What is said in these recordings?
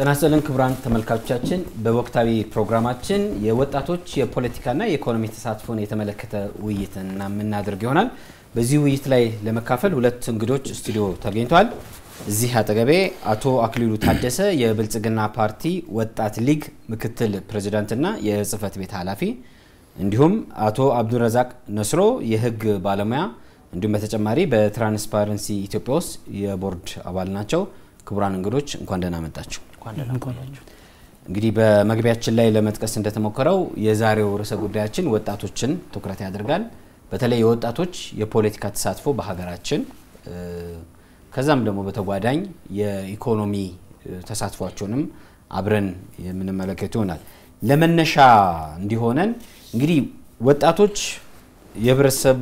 ጤና ይስጥልን ክቡራን ተመልካቾቻችን፣ በወቅታዊ ፕሮግራማችን የወጣቶች የፖለቲካና የኢኮኖሚ ተሳትፎን የተመለከተ ውይይትን የምናደርግ ይሆናል። በዚህ ውይይት ላይ ለመካፈል ሁለት እንግዶች ስቱዲዮ ተገኝተዋል። እዚህ አጠገቤ አቶ አክሊሉ ታደሰ የብልጽግና ፓርቲ ወጣት ሊግ ምክትል ፕሬዚዳንትና የጽህፈት ቤት ኃላፊ እንዲሁም አቶ አብዱረዛቅ ነስሮ የህግ ባለሙያ እንዲሁም በተጨማሪ በትራንስፓረንሲ ኢትዮጵያ ውስጥ የቦርድ አባል ናቸው። ክቡራን እንግዶች እንኳን ደህና መጣችሁ። እንግዲህ በመግቢያችን ላይ ለመጥቀስ እንደተሞከረው የዛሬው ርዕሰ ጉዳያችን ወጣቶችን ትኩረት ያደርጋል። በተለይ የወጣቶች የፖለቲካ ተሳትፎ በሀገራችን ከዛም ደግሞ በተጓዳኝ የኢኮኖሚ ተሳትፏቸውንም አብረን የምንመለከት ይሆናል። ለመነሻ እንዲሆነን እንግዲህ ወጣቶች የህብረተሰብ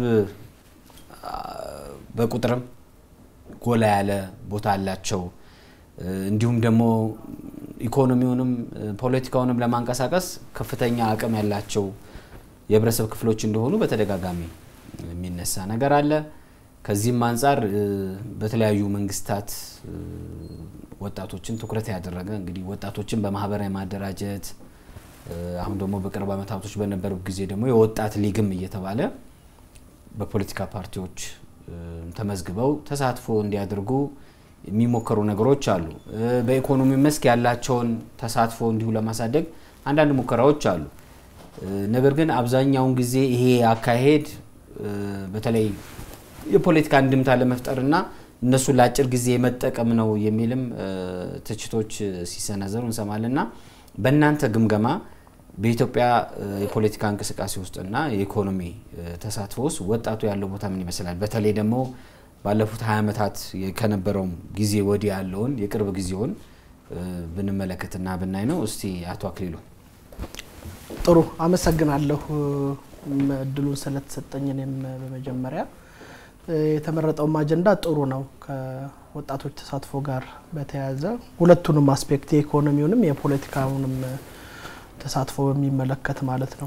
በቁጥርም ጎላ ያለ ቦታ አላቸው። እንዲሁም ደግሞ ኢኮኖሚውንም ፖለቲካውንም ለማንቀሳቀስ ከፍተኛ አቅም ያላቸው የህብረተሰብ ክፍሎች እንደሆኑ በተደጋጋሚ የሚነሳ ነገር አለ። ከዚህም አንጻር በተለያዩ መንግስታት ወጣቶችን ትኩረት ያደረገ እንግዲህ ወጣቶችን በማህበራዊ ማደራጀት አሁን ደግሞ በቅርብ ዓመታቶች በነበሩ ጊዜ ደግሞ የወጣት ሊግም እየተባለ በፖለቲካ ፓርቲዎች ተመዝግበው ተሳትፎ እንዲያደርጉ የሚሞከሩ ነገሮች አሉ። በኢኮኖሚ መስክ ያላቸውን ተሳትፎ እንዲሁ ለማሳደግ አንዳንድ ሙከራዎች አሉ። ነገር ግን አብዛኛውን ጊዜ ይሄ አካሄድ በተለይ የፖለቲካ እንድምታ ለመፍጠርና እነሱን ለአጭር ጊዜ መጠቀም ነው የሚልም ትችቶች ሲሰነዘሩ እንሰማለንና በእናንተ ግምገማ በኢትዮጵያ የፖለቲካ እንቅስቃሴ ውስጥና የኢኮኖሚ ተሳትፎ ውስጥ ወጣቱ ያለው ቦታ ምን ይመስላል? በተለይ ደግሞ ባለፉት ሀያ ዓመታት ከነበረውም ጊዜ ወዲህ ያለውን የቅርብ ጊዜውን ብንመለከትና ብናይ ነው። እስቲ አቶ አክሊሉ። ጥሩ አመሰግናለሁ እድሉን ስለተሰጠኝ። እኔም በመጀመሪያ የተመረጠውም አጀንዳ ጥሩ ነው። ከወጣቶች ተሳትፎ ጋር በተያያዘ ሁለቱንም አስፔክት የኢኮኖሚውንም የፖለቲካውንም ተሳትፎ በሚመለከት ማለት ነው።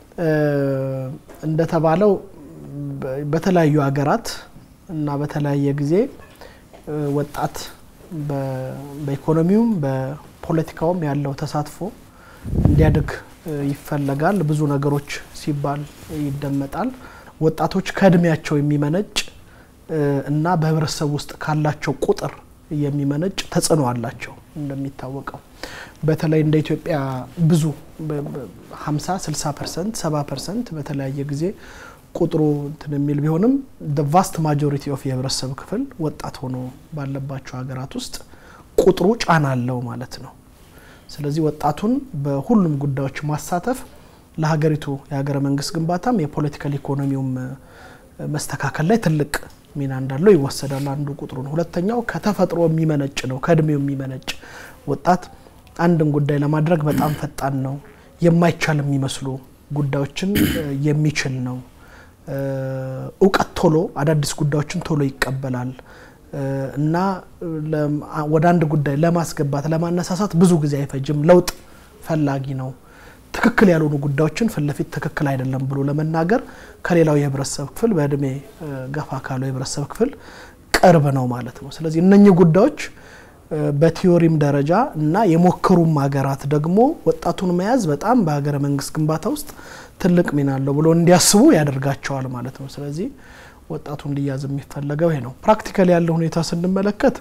እንደተባለው በተለያዩ ሀገራት እና በተለያየ ጊዜ ወጣት በኢኮኖሚውም በፖለቲካውም ያለው ተሳትፎ እንዲያድግ ይፈለጋል። ብዙ ነገሮች ሲባል ይደመጣል። ወጣቶች ከእድሜያቸው የሚመነጭ እና በህብረተሰብ ውስጥ ካላቸው ቁጥር የሚመነጭ ተጽዕኖ አላቸው። እንደሚታወቀው በተለይ እንደ ኢትዮጵያ ብዙ 50 60 ፐርሰንት 70 ፐርሰንት በተለያየ ጊዜ ቁጥሩ እንትን የሚል ቢሆንም ቫስት ማጆሪቲ ኦፍ የህብረተሰብ ክፍል ወጣት ሆኖ ባለባቸው ሀገራት ውስጥ ቁጥሩ ጫና አለው ማለት ነው። ስለዚህ ወጣቱን በሁሉም ጉዳዮች ማሳተፍ ለሀገሪቱ የሀገረ መንግስት ግንባታም የፖለቲካል ኢኮኖሚውም መስተካከል ላይ ትልቅ ሚና እንዳለው ይወሰዳል። አንዱ ቁጥሩ ነው። ሁለተኛው ከተፈጥሮ የሚመነጭ ነው፣ ከእድሜው የሚመነጭ ወጣት አንድን ጉዳይ ለማድረግ በጣም ፈጣን ነው። የማይቻል የሚመስሉ ጉዳዮችን የሚችል ነው። እውቀት ቶሎ አዳዲስ ጉዳዮችን ቶሎ ይቀበላል እና ወደ አንድ ጉዳይ ለማስገባት ለማነሳሳት ብዙ ጊዜ አይፈጅም። ለውጥ ፈላጊ ነው። ትክክል ያልሆኑ ጉዳዮችን ፊት ለፊት ትክክል አይደለም ብሎ ለመናገር ከሌላው የህብረተሰብ ክፍል በእድሜ ገፋ ካለው የህብረተሰብ ክፍል ቅርብ ነው ማለት ነው። ስለዚህ እነኚህ ጉዳዮች በቲዮሪም ደረጃ እና የሞከሩም ሀገራት ደግሞ ወጣቱን መያዝ በጣም በሀገረ መንግስት ግንባታ ውስጥ ትልቅ ሚና አለው ብሎ እንዲያስቡ ያደርጋቸዋል ማለት ነው። ስለዚህ ወጣቱ እንዲያዝ የሚፈለገው ይሄ ነው። ፕራክቲካሊ ያለው ሁኔታ ስንመለከት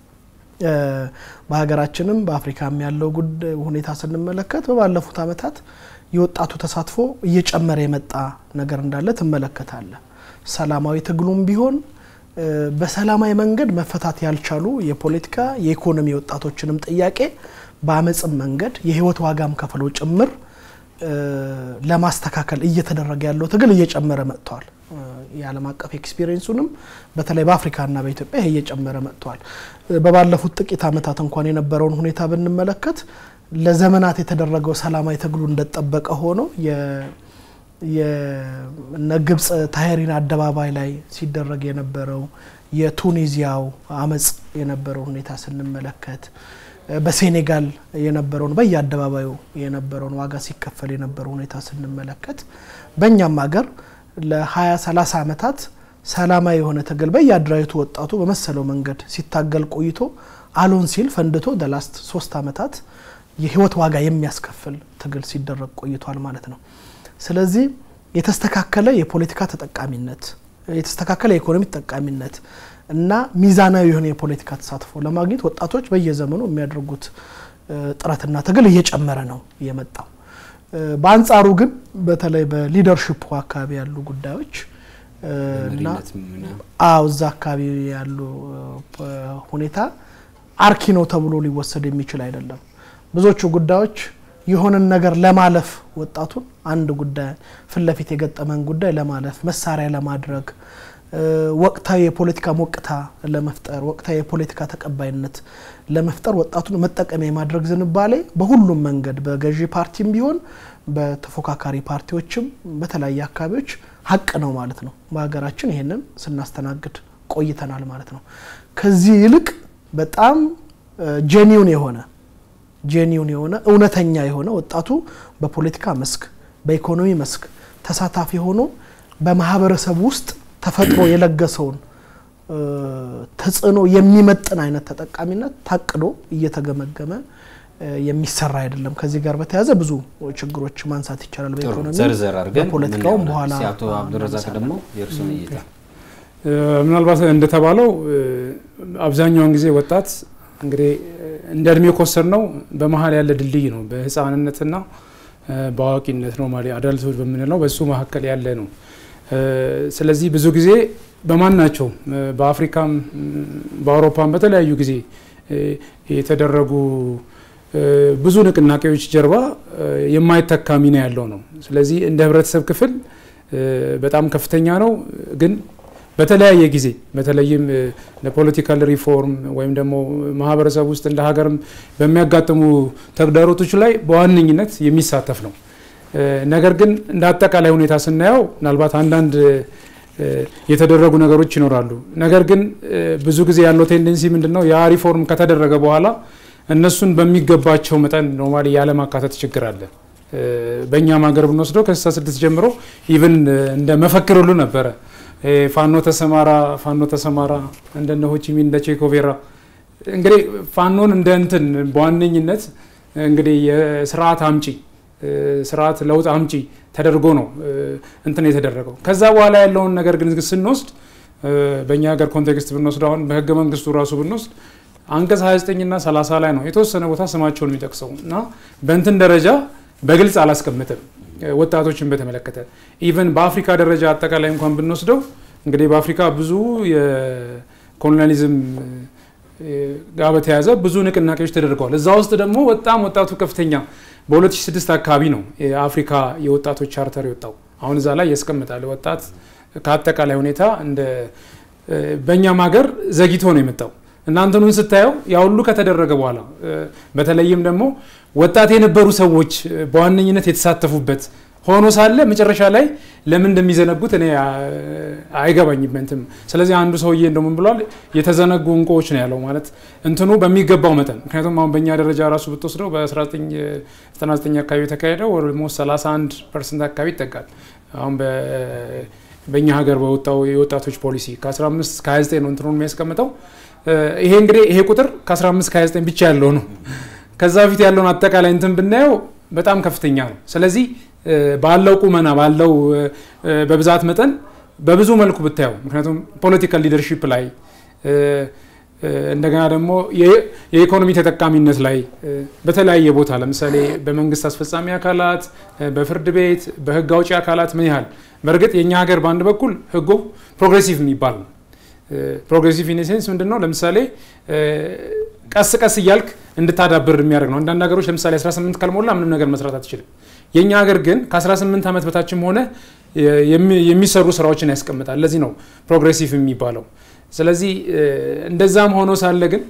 በሀገራችንም በአፍሪካም ያለው ሁኔታ ስንመለከት በባለፉት ዓመታት የወጣቱ ተሳትፎ እየጨመረ የመጣ ነገር እንዳለ ትመለከታለ። ሰላማዊ ትግሉም ቢሆን በሰላማዊ መንገድ መፈታት ያልቻሉ የፖለቲካ የኢኮኖሚ ወጣቶችንም ጥያቄ በአመፅም መንገድ የህይወት ዋጋም ከፍለው ጭምር ለማስተካከል እየተደረገ ያለው ትግል እየጨመረ መጥቷል። የዓለም አቀፍ ኤክስፒሪየንሱንም በተለይ በአፍሪካና በኢትዮጵያ ይሄ እየጨመረ መጥቷል። በባለፉት ጥቂት ዓመታት እንኳን የነበረውን ሁኔታ ብንመለከት ለዘመናት የተደረገው ሰላማዊ ትግሉ እንደጠበቀ ሆኖ የነ ግብጽ ታህሪን አደባባይ ላይ ሲደረግ የነበረው የቱኒዚያው አመፅ የነበረው ሁኔታ ስንመለከት በሴኔጋል የነበረውን በየአደባባዩ የነበረውን ዋጋ ሲከፈል የነበረው ሁኔታ ስንመለከት በእኛም ሀገር ለ20 30 ዓመታት ሰላማዊ የሆነ ትግል በየአደራጀቱ ወጣቱ በመሰለው መንገድ ሲታገል ቆይቶ አሎን ሲል ፈንድቶ ደላስት ሶስት ዓመታት የህይወት ዋጋ የሚያስከፍል ትግል ሲደረግ ቆይቷል ማለት ነው። ስለዚህ የተስተካከለ የፖለቲካ ተጠቃሚነት፣ የተስተካከለ የኢኮኖሚ ተጠቃሚነት እና ሚዛናዊ የሆነ የፖለቲካ ተሳትፎ ለማግኘት ወጣቶች በየዘመኑ የሚያደርጉት ጥረትና ትግል እየጨመረ ነው የመጣው። በአንጻሩ ግን በተለይ በሊደርሽፑ አካባቢ ያሉ ጉዳዮች እና አዎ እዛ አካባቢ ያሉ ሁኔታ አርኪ ነው ተብሎ ሊወሰድ የሚችል አይደለም። ብዙዎቹ ጉዳዮች የሆነን ነገር ለማለፍ ወጣቱን አንድ ጉዳይ ፊት ለፊት የገጠመን ጉዳይ ለማለፍ መሳሪያ ለማድረግ ወቅታዊ የፖለቲካ ሞቅታ ለመፍጠር ወቅታዊ የፖለቲካ ተቀባይነት ለመፍጠር ወጣቱን መጠቀሚያ የማድረግ ዝንባሌ በሁሉም መንገድ በገዢ ፓርቲም ቢሆን በተፎካካሪ ፓርቲዎችም በተለያየ አካባቢዎች ሀቅ ነው ማለት ነው። በሀገራችን ይሄንን ስናስተናግድ ቆይተናል ማለት ነው። ከዚህ ይልቅ በጣም ጄኒውን የሆነ ጄኒውን የሆነ እውነተኛ የሆነ ወጣቱ በፖለቲካ መስክ በኢኮኖሚ መስክ ተሳታፊ ሆኖ በማህበረሰብ ውስጥ ተፈጥሮ የለገሰውን ተጽዕኖ የሚመጥን አይነት ተጠቃሚነት ታቅዶ እየተገመገመ የሚሰራ አይደለም። ከዚህ ጋር በተያያዘ ብዙ ችግሮች ማንሳት ይቻላል። በኢኮኖሚ ዘርዘር አድርገን በፖለቲካውም በኋላ አቶ አብዱረዛቅ ደግሞ የእርሱን እይታ ምናልባት እንደተባለው አብዛኛውን ጊዜ ወጣት እንግዲህ እንደ እድሜ ኮሰር ነው በመሀል ያለ ድልድይ ነው። በህፃንነትና በአዋቂነት ነው ማለት አዳልቶች በምንለው በሱ መካከል ያለ ነው። ስለዚህ ብዙ ጊዜ በማናቸው በአፍሪካም በአውሮፓም በተለያዩ ጊዜ የተደረጉ ብዙ ንቅናቄዎች ጀርባ የማይተካ ሚና ያለው ነው። ስለዚህ እንደ ህብረተሰብ ክፍል በጣም ከፍተኛ ነው ግን በተለያየ ጊዜ በተለይም ለፖለቲካል ሪፎርም ወይም ደግሞ ማህበረሰብ ውስጥ እንደ ሀገርም በሚያጋጥሙ ተግዳሮቶች ላይ በዋነኝነት የሚሳተፍ ነው። ነገር ግን እንደ አጠቃላይ ሁኔታ ስናየው ምናልባት አንዳንድ የተደረጉ ነገሮች ይኖራሉ። ነገር ግን ብዙ ጊዜ ያለው ቴንደንሲ ምንድን ነው? ያ ሪፎርም ከተደረገ በኋላ እነሱን በሚገባቸው መጠን ኖርማሊ ያለማካተት ችግር አለ። በእኛም ሀገር ብንወስደው ከስልሳ ስድስት ጀምሮ ኢቭን እንደ መፈክር ሁሉ ነበረ ፋኖ ተሰማራ ፋኖ ተሰማራ እንደነ ሆቺሚን እንደ ቼኮቬራ እንግዲህ ፋኖን እንደ እንትን በዋነኝነት እንግዲህ የስርዓት አምጪ ስርዓት ለውጥ አምጪ ተደርጎ ነው እንትን የተደረገው። ከዛ በኋላ ያለውን ነገር ግን ስንወስድ በእኛ ሀገር ኮንቴክስት ብንወስድ አሁን በህገ መንግስቱ ራሱ ብንወስድ አንቀጽ 29 እና 30 ላይ ነው የተወሰነ ቦታ ስማቸውን የሚጠቅሰው እና በእንትን ደረጃ በግልጽ አላስቀምጥም። ወጣቶችን በተመለከተ ኢቨን በአፍሪካ ደረጃ አጠቃላይ እንኳን ብንወስደው እንግዲህ በአፍሪካ ብዙ የኮሎኒያሊዝም ጋር በተያያዘ ብዙ ንቅናቄዎች ተደርገዋል። እዛ ውስጥ ደግሞ በጣም ወጣቱ ከፍተኛ በ2006 አካባቢ ነው የአፍሪካ የወጣቶች ቻርተር የወጣው። አሁን እዛ ላይ ያስቀምጣል። ወጣት ከአጠቃላይ ሁኔታ እንደ በእኛም ሀገር ዘግይቶ ነው የመጣው እናንተኑን ስታየው ያ ሁሉ ከተደረገ በኋላ በተለይም ደግሞ ወጣት የነበሩ ሰዎች በዋነኝነት የተሳተፉበት ሆኖ ሳለ መጨረሻ ላይ ለምን እንደሚዘነጉት እኔ አይገባኝም። እንትም ስለዚህ አንዱ ሰውዬ እንደምን ብሏል የተዘነጉ እንቁዎች ነው ያለው ማለት እንትኑ በሚገባው መጠን ምክንያቱም አሁን በእኛ ደረጃ ራሱ ብትወስደው በ1999 አካባቢ የተካሄደው ኦልሞስት 31 ፐርሰንት አካባቢ ይጠጋል። አሁን በእኛ ሀገር በወጣው የወጣቶች ፖሊሲ ከ15 እስከ 29 ነው እንትኑን የሚያስቀምጠው። ይሄ እንግዲህ ይሄ ቁጥር ከ15 እስከ 29 ብቻ ያለው ነው። ከዛ በፊት ያለውን አጠቃላይ እንትን ብናየው በጣም ከፍተኛ ነው። ስለዚህ ባለው ቁመና ባለው በብዛት መጠን በብዙ መልኩ ብታየው ምክንያቱም ፖለቲካል ሊደርሺፕ ላይ እንደገና ደግሞ የኢኮኖሚ ተጠቃሚነት ላይ በተለያየ ቦታ ለምሳሌ በመንግስት አስፈጻሚ አካላት፣ በፍርድ ቤት፣ በህግ አውጪ አካላት ምን ያህል በእርግጥ የእኛ ሀገር በአንድ በኩል ህጉ ፕሮግሬሲቭ የሚባል ነው። ፕሮግሬሲቭ ኢኔሴንስ ምንድን ነው? ለምሳሌ ቀስ ቀስ እያልክ እንድታዳብር የሚያደርግ ነው። አንዳንድ ሀገሮች ለምሳሌ 18 ካልሞላ ምንም ነገር መስራት አትችልም። የእኛ ሀገር ግን ከ18 ዓመት በታችም ሆነ የሚሰሩ ስራዎችን ያስቀምጣል። ለዚህ ነው ፕሮግሬሲቭ የሚባለው። ስለዚህ እንደዛም ሆኖ ሳለ ግን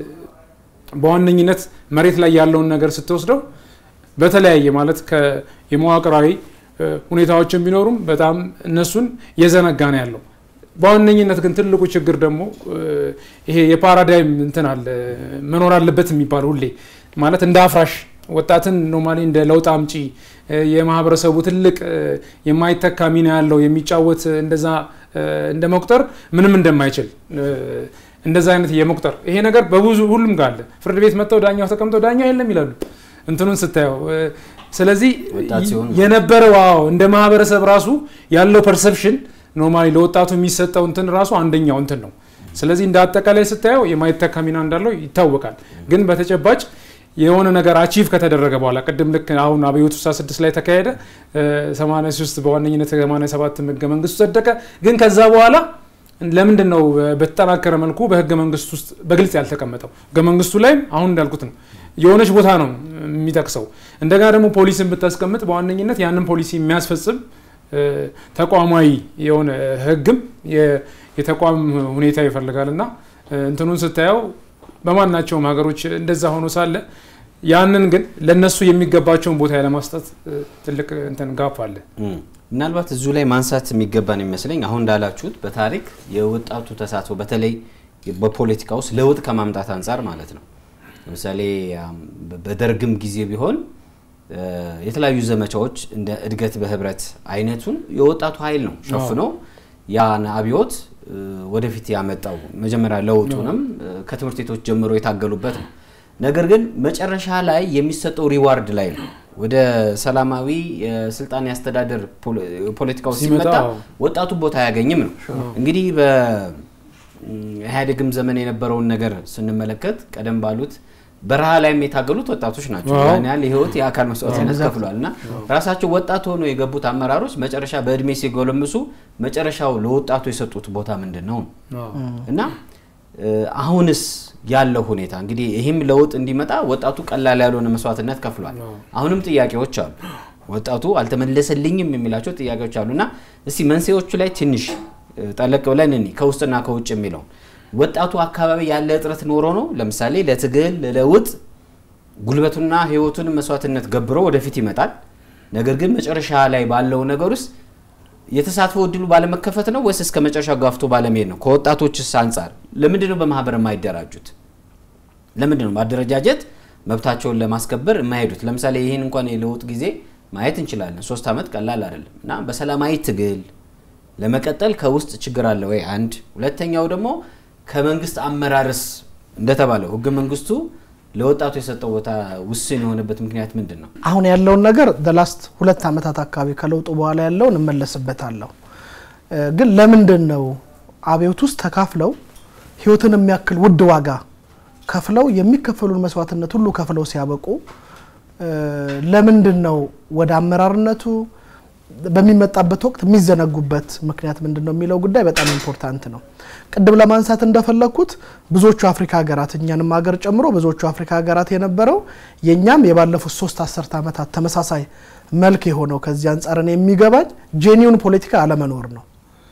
በዋነኝነት መሬት ላይ ያለውን ነገር ስትወስደው በተለያየ ማለት የመዋቅራዊ ሁኔታዎችን ቢኖሩም በጣም እነሱን የዘነጋ ነው ያለው። በዋነኝነት ግን ትልቁ ችግር ደግሞ ይሄ የፓራዳይም እንትን አለ መኖር አለበት የሚባል ሁሌ ማለት እንደ አፍራሽ ወጣትን ኖርማሊ እንደ ለውጥ አምጪ የማህበረሰቡ ትልቅ የማይተካ ሚና ያለው የሚጫወት እንደዛ እንደ መቁጠር ምንም እንደማይችል እንደዛ አይነት የመቁጠር ይሄ ነገር በብዙ ሁሉም ጋር አለ። ፍርድ ቤት መጥተው ዳኛው ተቀምጠው ዳኛው የለም ይላሉ እንትኑን ስታየው። ስለዚህ የነበረው አዎ እንደ ማህበረሰብ ራሱ ያለው ፐርሰፕሽን ኖርማሊ ለወጣቱ የሚሰጠው እንትን ራሱ አንደኛው እንትን ነው። ስለዚህ እንደ አጠቃላይ ስታየው የማይተካ ሚና እንዳለው ይታወቃል። ግን በተጨባጭ የሆነ ነገር አቺቭ ከተደረገ በኋላ ቅድም ልክ አሁን አብዮት 66 ላይ ተካሄደ፣ 83 በዋነኝነት 87 ህገ መንግስቱ ጸደቀ። ግን ከዛ በኋላ ለምንድን ነው በተጠናከረ መልኩ በህገ መንግስት ውስጥ በግልጽ ያልተቀመጠው? ህገ መንግስቱ ላይም አሁን እንዳልኩት ነው የሆነች ቦታ ነው የሚጠቅሰው። እንደገና ደግሞ ፖሊስን ብታስቀምጥ በዋነኝነት ያንን ፖሊሲ የሚያስፈጽም ተቋማዊ የሆነ ህግም የተቋም ሁኔታ ይፈልጋል እና እንትኑን ስታየው በማናቸውም ሀገሮች እንደዛ ሆኖ ሳለ ያንን ግን ለነሱ የሚገባቸውን ቦታ ያለማስጠት ትልቅ እንትን ጋፕ አለ። ምናልባት እዚሁ ላይ ማንሳት የሚገባን የሚመስለኝ አሁን እንዳላችሁት በታሪክ የወጣቱ ተሳትፎ በተለይ በፖለቲካ ውስጥ ለውጥ ከማምጣት አንጻር ማለት ነው። ለምሳሌ በደርግም ጊዜ ቢሆን የተለያዩ ዘመቻዎች እንደ እድገት በህብረት አይነቱን የወጣቱ ኃይል ነው ሸፍኖ ያን አብዮት ወደፊት ያመጣው መጀመሪያ ለውጡንም ከትምህርት ቤቶች ጀምሮ የታገሉበት ነው። ነገር ግን መጨረሻ ላይ የሚሰጠው ሪዋርድ ላይ ነው። ወደ ሰላማዊ የስልጣን ያስተዳደር ፖለቲካው ሲመጣ ወጣቱ ቦታ አያገኝም ነው። እንግዲህ በኢህአዴግም ዘመን የነበረውን ነገር ስንመለከት ቀደም ባሉት በረሃ ላይም የታገሉት ወጣቶች ናቸው። ያን ያህል የህይወት የአካል መስዋዕትነት ከፍሏል እና ራሳቸው ወጣት ሆኖ የገቡት አመራሮች መጨረሻ በእድሜ ሲጎለምሱ መጨረሻው ለወጣቱ የሰጡት ቦታ ምንድን ነው እና አሁንስ ያለው ሁኔታ እንግዲህ ይህም ለውጥ እንዲመጣ ወጣቱ ቀላል ያልሆነ መስዋዕትነት ከፍሏል። አሁንም ጥያቄዎች አሉ። ወጣቱ አልተመለሰልኝም የሚላቸው ጥያቄዎች አሉ እና እስቲ መንስኤዎቹ ላይ ትንሽ ጠለቅ ብለን እኒ ከውስጥና ከውጭ የሚለው ወጣቱ አካባቢ ያለ እጥረት ኖሮ ነው። ለምሳሌ ለትግል ለለውጥ ጉልበቱና ህይወቱን መስዋዕትነት ገብሮ ወደፊት ይመጣል። ነገር ግን መጨረሻ ላይ ባለው ነገር ውስጥ የተሳትፎ እድሉ ባለመከፈት ነው ወይስ እስከ መጨረሻ ጋፍቶ ባለመሄድ ነው? ከወጣቶችስ አንጻር ለምንድን ነው በማህበር የማይደራጁት? ለምንድን ነው ማደረጃጀት መብታቸውን ለማስከበር የማይሄዱት? ለምሳሌ ይህን እንኳን የለውጥ ጊዜ ማየት እንችላለን። ሶስት ዓመት ቀላል አይደለም እና በሰላማዊ ትግል ለመቀጠል ከውስጥ ችግር አለ ወይ? አንድ ሁለተኛው ደግሞ ከመንግስት አመራርስ እንደተባለው ህገ መንግስቱ ለወጣቱ የሰጠው ቦታ ውስን የሆነበት ምክንያት ምንድን ነው? አሁን ያለውን ነገር ላስት ሁለት ዓመታት አካባቢ ከለውጡ በኋላ ያለውን እመለስበታለሁ። ግን ለምንድን ነው አብዮት ውስጥ ተካፍለው ህይወትን የሚያክል ውድ ዋጋ ከፍለው የሚከፈሉን መስዋዕትነት ሁሉ ከፍለው ሲያበቁ ለምንድን ነው ወደ አመራርነቱ በሚመጣበት ወቅት የሚዘነጉበት ምክንያት ምንድን ነው የሚለው ጉዳይ በጣም ኢምፖርታንት ነው። ቅድም ለማንሳት እንደፈለግኩት ብዙዎቹ አፍሪካ ሀገራት እኛንም ሀገር ጨምሮ ብዙዎቹ አፍሪካ ሀገራት የነበረው የእኛም የባለፉት ሶስት አስርተ ዓመታት ተመሳሳይ መልክ የሆነው ከዚህ አንጻር እኔ የሚገባኝ ጄኒውን ፖለቲካ አለመኖር ነው።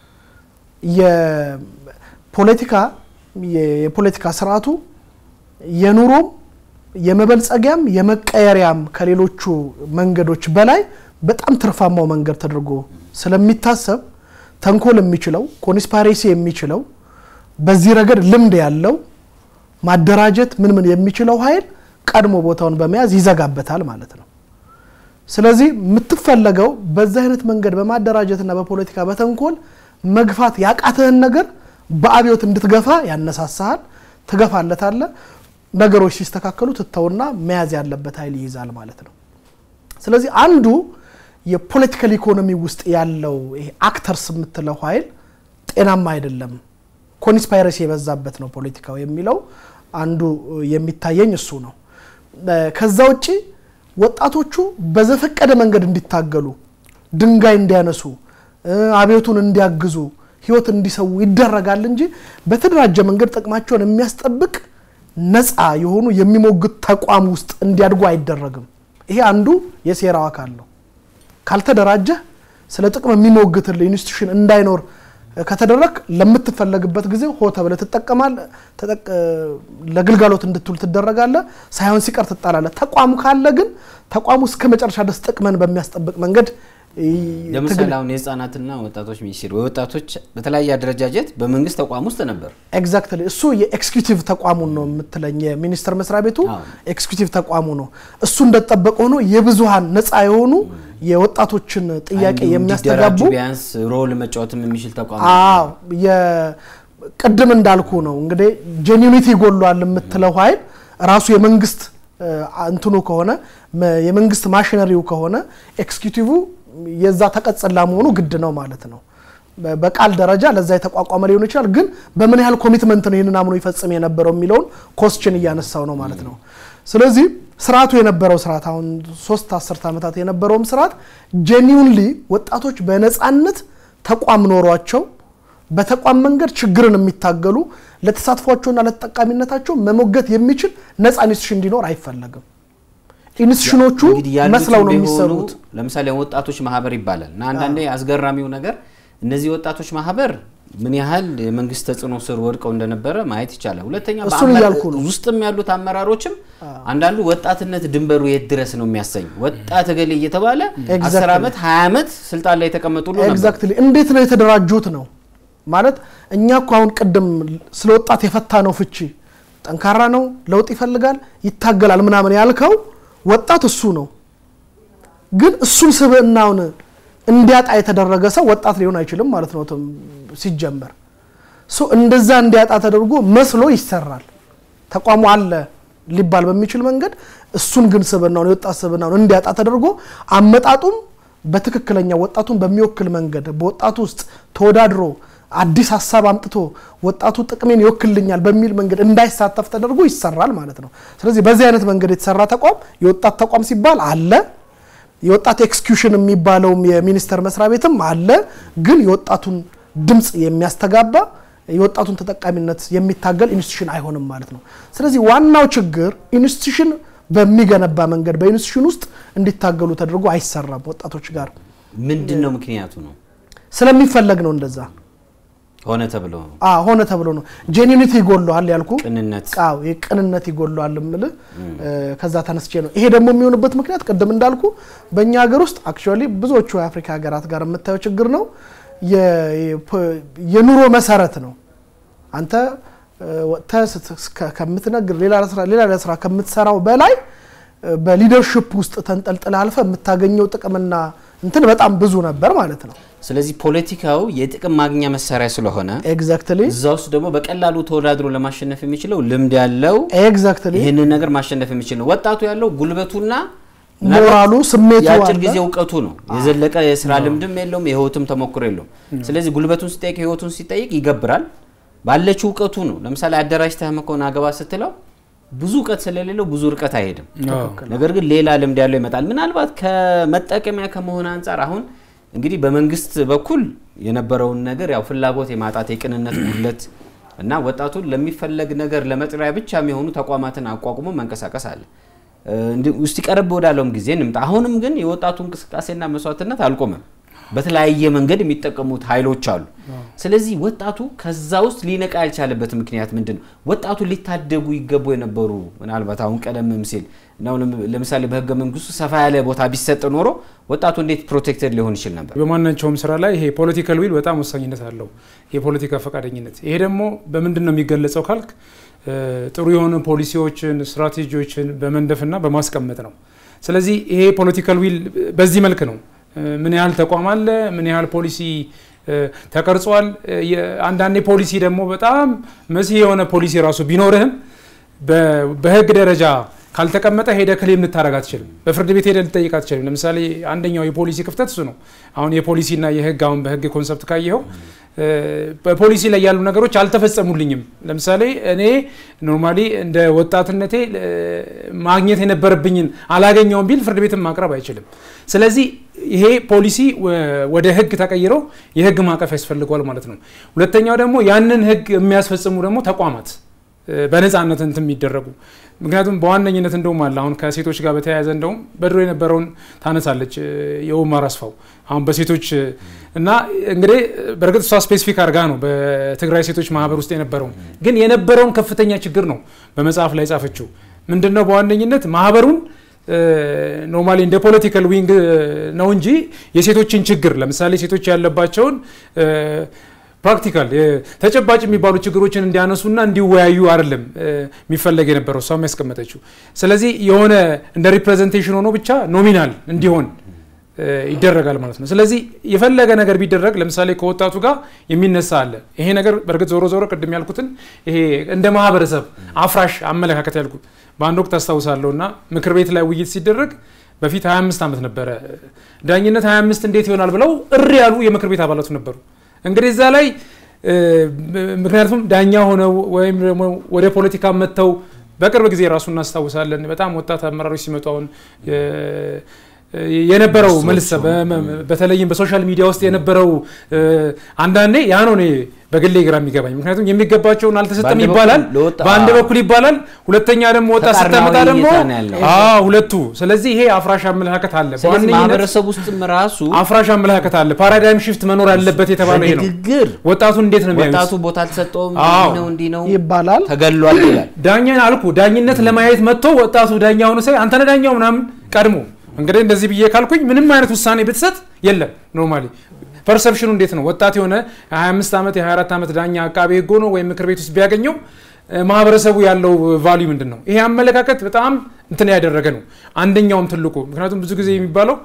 የፖለቲካ የፖለቲካ ስርዓቱ የኑሮም የመበልጸጊያም የመቀየሪያም ከሌሎቹ መንገዶች በላይ በጣም ትርፋማው መንገድ ተደርጎ ስለሚታሰብ ተንኮል የሚችለው ኮንስፓሬሲ የሚችለው በዚህ ረገድ ልምድ ያለው ማደራጀት ምን ምን የሚችለው ኃይል ቀድሞ ቦታውን በመያዝ ይዘጋበታል ማለት ነው። ስለዚህ የምትፈለገው በዚህ አይነት መንገድ በማደራጀትና በፖለቲካ በተንኮል መግፋት ያቃተህን ነገር በአብዮት እንድትገፋ ያነሳሳሃል፣ ትገፋለታለ። ነገሮች ሲስተካከሉ ትተውና መያዝ ያለበት ኃይል ይይዛል ማለት ነው። ስለዚህ አንዱ የፖለቲካል ኢኮኖሚ ውስጥ ያለው ይሄ አክተርስ የምትለው ኃይል ጤናማ አይደለም፣ ኮንስፓይረሲ የበዛበት ነው ፖለቲካው የሚለው አንዱ የሚታየኝ እሱ ነው። ከዛ ውጭ ወጣቶቹ በዘፈቀደ መንገድ እንዲታገሉ፣ ድንጋይ እንዲያነሱ፣ አብዮቱን እንዲያግዙ፣ ህይወት እንዲሰዉ ይደረጋል እንጂ በተደራጀ መንገድ ጥቅማቸውን የሚያስጠብቅ ነፃ የሆኑ የሚሞግት ተቋም ውስጥ እንዲያድጉ አይደረግም። ይሄ አንዱ የሴራው አካል ነው። ካልተደራጀህ ስለ ጥቅም የሚሞግትል ኢንስቲቱሽን እንዳይኖር ከተደረግ ለምትፈለግበት ጊዜ ሆ ተብለህ ትጠቀማለህ፣ ለግልጋሎት እንድትውል ትደረጋለህ። ሳይሆን ሲቀር ትጣላለህ። ተቋም ካለ ግን ተቋሙ እስከ መጨረሻ ድረስ ጥቅምን በሚያስጠብቅ መንገድ ለምሳሌ አሁን የህፃናትና ወጣቶች ሚኒስቴር ወጣቶች በተለያየ አደረጃጀት በመንግስት ተቋም ውስጥ ነበር። ኤግዛክትሊ እሱ የኤክስኪዩቲቭ ተቋሙን ነው የምትለኝ። የሚኒስቴር መስሪያ ቤቱ ኤክስኪዩቲቭ ተቋሙ ነው። እሱ እንደተጠበቀ ሆኖ የብዙሀን ነፃ የሆኑ የወጣቶችን ጥያቄ የሚያስተጋቡ ቢያንስ ሮል መጫወትም የሚችል ተቋም አዎ ቅድም እንዳልኩ ነው እንግዲህ ጄኒኒቲ ይጎሏል የምትለው ኃይል ራሱ የመንግስት እንትኑ ከሆነ የመንግስት ማሽነሪው ከሆነ ኤክስኪዩቲቭ የዛ ተቀጽላ መሆኑ ግድ ነው ማለት ነው። በቃል ደረጃ ለዛ የተቋቋመ ሊሆን ይችላል፣ ግን በምን ያህል ኮሚትመንት ነው ይህንን አምኖ ይፈጽም የነበረው የሚለውን ኮስችን እያነሳው ነው ማለት ነው። ስለዚህ ስርዓቱ የነበረው ስርዓት አሁን ሶስት አስርት ዓመታት የነበረውም ስርዓት ጄኒውንሊ ወጣቶች በነፃነት ተቋም ኖሯቸው በተቋም መንገድ ችግርን የሚታገሉ ለተሳትፏቸውና ለተጠቃሚነታቸው መሞገት የሚችል ነፃ ኢንስቲቱሽን እንዲኖር አይፈለግም። ኢንስቲቱሽኖቹ መስለው ነው የሚሰሩት። ለምሳሌ ወጣቶች ማህበር ይባላል እና አንዳንዴ አስገራሚው ነገር እነዚህ ወጣቶች ማህበር ምን ያህል የመንግስት ተጽዕኖ ስር ወድቀው እንደነበረ ማየት ይቻላል። ሁለተኛ እሱን እያልኩ ነው። ውስጥም ያሉት አመራሮችም አንዳንዱ ወጣትነት ድንበሩ የት ድረስ ነው የሚያሰኝ ወጣት እገሌ እየተባለ አስር ዓመት ሀያ ዓመት ስልጣን ላይ የተቀመጡ ሁሉ ነበር። ኤግዛክትሊ እንዴት ነው የተደራጁት ነው ማለት እኛ እኮ አሁን ቅድም ስለ ወጣት የፈታ ነው ፍቺ ጠንካራ ነው፣ ለውጥ ይፈልጋል፣ ይታገላል ምናምን ያልከው ወጣት እሱ ነው። ግን እሱን ስብዕናውን እንዲያጣ የተደረገ ሰው ወጣት ሊሆን አይችልም ማለት ነው ሲጀመር። እንደዛ እንዲያጣ ተደርጎ መስሎ ይሰራል። ተቋሙ አለ ሊባል በሚችል መንገድ እሱን ግን ስብዕናውን የወጣት ስብዕናውን እንዲያጣ ተደርጎ አመጣጡም በትክክለኛ ወጣቱን በሚወክል መንገድ በወጣቱ ውስጥ ተወዳድሮ አዲስ ሀሳብ አምጥቶ ወጣቱ ጥቅሜን ይወክልኛል በሚል መንገድ እንዳይሳተፍ ተደርጎ ይሰራል ማለት ነው። ስለዚህ በዚህ አይነት መንገድ የተሰራ ተቋም የወጣት ተቋም ሲባል አለ። የወጣት ኤክስኪዩሽን የሚባለውም የሚኒስቴር መስሪያ ቤትም አለ። ግን የወጣቱን ድምፅ የሚያስተጋባ የወጣቱን ተጠቃሚነት የሚታገል ኢንስቲቱሽን አይሆንም ማለት ነው። ስለዚህ ዋናው ችግር ኢንስቲቱሽን በሚገነባ መንገድ በኢንስቲቱሽን ውስጥ እንዲታገሉ ተደርጎ አይሰራም። ወጣቶች ጋር ምንድን ነው ምክንያቱ ነው? ስለሚፈለግ ነው እንደዛ ሆነ ተብሎ ነው። አዎ ሆነ ተብሎ ነው። ጄኒኒቲ ይጎለዋል ያልኩ ቅንነት ቃው ቅንነት ይጎለዋል የምልህ ከዛ ተነስቼ ነው። ይሄ ደግሞ የሚሆንበት ምክንያት ቅድም እንዳልኩ በእኛ ሀገር ውስጥ አክቹዋሊ ብዙዎቹ የአፍሪካ ሀገራት ጋር የምታየው ችግር ነው። የኑሮ መሰረት ነው። አንተ ወጥተህ ከምትነግር ሌላ ስራ ከምትሰራው በላይ በሊደርሽፕ ውስጥ ተንጠልጥለ አልፈ የምታገኘው ጥቅምና እንትን በጣም ብዙ ነበር ማለት ነው። ስለዚህ ፖለቲካው የጥቅም ማግኛ መሳሪያ ስለሆነ ኤግዛክትሊ እዛ ውስጥ ደግሞ በቀላሉ ተወዳድሮ ለማሸነፍ የሚችለው ልምድ ያለው ኤግዛክትሊ ይህንን ነገር ማሸነፍ የሚችል ነው። ወጣቱ ያለው ጉልበቱና ሞራሉ ስሜቱ የአጭር አለ። ጊዜ እውቀቱ ነው። የዘለቀ የስራ ልምድም የለውም፣ የህይወትም ተሞክሮ የለውም። ስለዚህ ጉልበቱን ሲጠይቅ ህይወቱን ሲጠይቅ ይገብራል። ባለችው እውቀቱ ነው። ለምሳሌ አደራጅተህ መኮን አገባ ስትለው ብዙ እውቀት ስለሌለው ብዙ ርቀት አይሄድም። ነገር ግን ሌላ ልምድ ያለው ይመጣል። ምናልባት ከመጠቀሚያ ከመሆን አንጻር አሁን እንግዲህ በመንግስት በኩል የነበረውን ነገር ያው ፍላጎት የማጣት የቅንነት ጉድለት እና ወጣቱን ለሚፈለግ ነገር ለመጥሪያ ብቻ የሚሆኑ ተቋማትን አቋቁሞ መንቀሳቀስ አለ። ውስጥ ቀረብ ወዳለውም ጊዜ እንምጣ። አሁንም ግን የወጣቱ እንቅስቃሴና መስዋዕትነት አልቆመም። በተለያየ መንገድ የሚጠቀሙት ኃይሎች አሉ። ስለዚህ ወጣቱ ከዛ ውስጥ ሊነቃ ያልቻለበት ምክንያት ምንድን ነው? ወጣቱ ሊታደጉ ይገቡ የነበሩ ምናልባት አሁን ቀደምም ሲል ነው ለምሳሌ በህገ መንግስቱ ሰፋ ያለ ቦታ ቢሰጥ ኖሮ ወጣቱ እንዴት ፕሮቴክተድ ሊሆን ይችል ነበር? በማናቸውም ስራ ላይ ይሄ ፖለቲካል ዊል በጣም ወሳኝነት አለው። የፖለቲካ ፈቃደኝነት ይሄ ደግሞ በምንድን ነው የሚገለጸው ካልክ ጥሩ የሆኑ ፖሊሲዎችን ስትራቴጂዎችን በመንደፍና በማስቀመጥ ነው። ስለዚህ ይሄ ፖለቲካል ዊል በዚህ መልክ ነው ምን ያህል ተቋም አለ፣ ምን ያህል ፖሊሲ ተቀርጿል። አንዳንዴ ፖሊሲ ደግሞ በጣም መሲህ የሆነ ፖሊሲ ራሱ ቢኖርህም በህግ ደረጃ ካልተቀመጠ ሄደ ክሌም ልታደረግ አትችልም። በፍርድ ቤት ሄደ ልጠይቅ አትችልም። ለምሳሌ አንደኛው የፖሊሲ ክፍተት እሱ ነው። አሁን የፖሊሲና የህግ አሁን በህግ ኮንሰፕት ካየኸው በፖሊሲ ላይ ያሉ ነገሮች አልተፈጸሙልኝም። ለምሳሌ እኔ ኖርማሊ እንደ ወጣትነቴ ማግኘት የነበረብኝን አላገኘውም ቢል ፍርድ ቤትን ማቅረብ አይችልም። ስለዚህ ይሄ ፖሊሲ ወደ ህግ ተቀይሮ የህግ ማዕቀፍ ያስፈልገዋል ማለት ነው። ሁለተኛው ደግሞ ያንን ህግ የሚያስፈጽሙ ደግሞ ተቋማት በነፃነት እንትን የሚደረጉ ምክንያቱም በዋነኝነት እንደውም አለ አሁን ከሴቶች ጋር በተያያዘ እንደውም በድሮ የነበረውን ታነሳለች የኡማር አስፋው አሁን በሴቶች እና እንግዲህ በእርግጥ እሷ ስፔሲፊክ አድርጋ ነው በትግራይ ሴቶች ማህበር ውስጥ የነበረውን ግን የነበረውን ከፍተኛ ችግር ነው በመጽሐፍ ላይ ጻፈችው። ምንድን ነው በዋነኝነት ማህበሩን ኖርማሊ እንደ ፖለቲካል ዊንግ ነው እንጂ የሴቶችን ችግር ለምሳሌ ሴቶች ያለባቸውን ፕራክቲካል ተጨባጭ የሚባሉ ችግሮችን እንዲያነሱና እንዲወያዩ አይደለም የሚፈለግ የነበረው እሷም ያስቀመጠችው። ስለዚህ የሆነ እንደ ሪፕሬዘንቴሽን ሆኖ ብቻ ኖሚናል እንዲሆን ይደረጋል ማለት ነው። ስለዚህ የፈለገ ነገር ቢደረግ ለምሳሌ ከወጣቱ ጋር የሚነሳ አለ። ይሄ ነገር በእርግጥ ዞሮ ዞሮ ቅድም ያልኩትን ይሄ እንደ ማህበረሰብ አፍራሽ አመለካከት ያልኩት በአንድ ወቅት አስታውሳለሁ እና ምክር ቤት ላይ ውይይት ሲደረግ በፊት 25 ዓመት ነበረ ዳኝነት 25 እንዴት ይሆናል ብለው እሪ ያሉ የምክር ቤት አባላቱ ነበሩ። እንግዲህ እዛ ላይ ምክንያቱም ዳኛ ሆነው ወይም ደግሞ ወደ ፖለቲካ መጥተው በቅርብ ጊዜ ራሱ እናስታውሳለን። በጣም ወጣት አመራሮች ሲመጡ አሁን የነበረው መልስ በተለይም በሶሻል ሚዲያ ውስጥ የነበረው አንዳንዴ ያ ነው እኔ በግሌ ግራ የሚገባኝ። ምክንያቱም የሚገባቸውን አልተሰጠም ይባላል፣ በአንድ በኩል ይባላል፣ ሁለተኛ ደግሞ ወጣት ስተመጣ ደግሞ ሁለቱ። ስለዚህ ይሄ አፍራሽ አመለካከት አለ፣ ማህበረሰብ ውስጥም ራሱ አፍራሽ አመለካከት አለ። ፓራዳይም ሽፍት መኖር ያለበት የተባለ ይሄ ነው። ንግግር ወጣቱን እንዴት ነው የሚያዩት? ወጣቱ ቦታ አልተሰጠውም፣ እንዲህ ነው እንዲህ ነው ይባላል። ተገሏል ይላል። ዳኛን አልኩ ዳኝነት ለማየት መጥቶ ወጣቱ ዳኛ ሆኖ ሳይ አንተ ነህ ዳኛው ምናምን ቀድሞ እንግዲህ እንደዚህ ብዬ ካልኩኝ ምንም አይነት ውሳኔ ብትሰጥ የለም። ኖርማሊ ፐርሰፕሽኑ እንዴት ነው? ወጣት የሆነ የ25 ዓመት የ24 ዓመት ዳኛ አቃቤ ሕግ ሆኖ ወይም ምክር ቤት ውስጥ ቢያገኘው ማህበረሰቡ ያለው ቫልዩ ምንድን ነው? ይሄ አመለካከት በጣም እንትን ያደረገ ነው። አንደኛውም ትልቁ ምክንያቱም ብዙ ጊዜ የሚባለው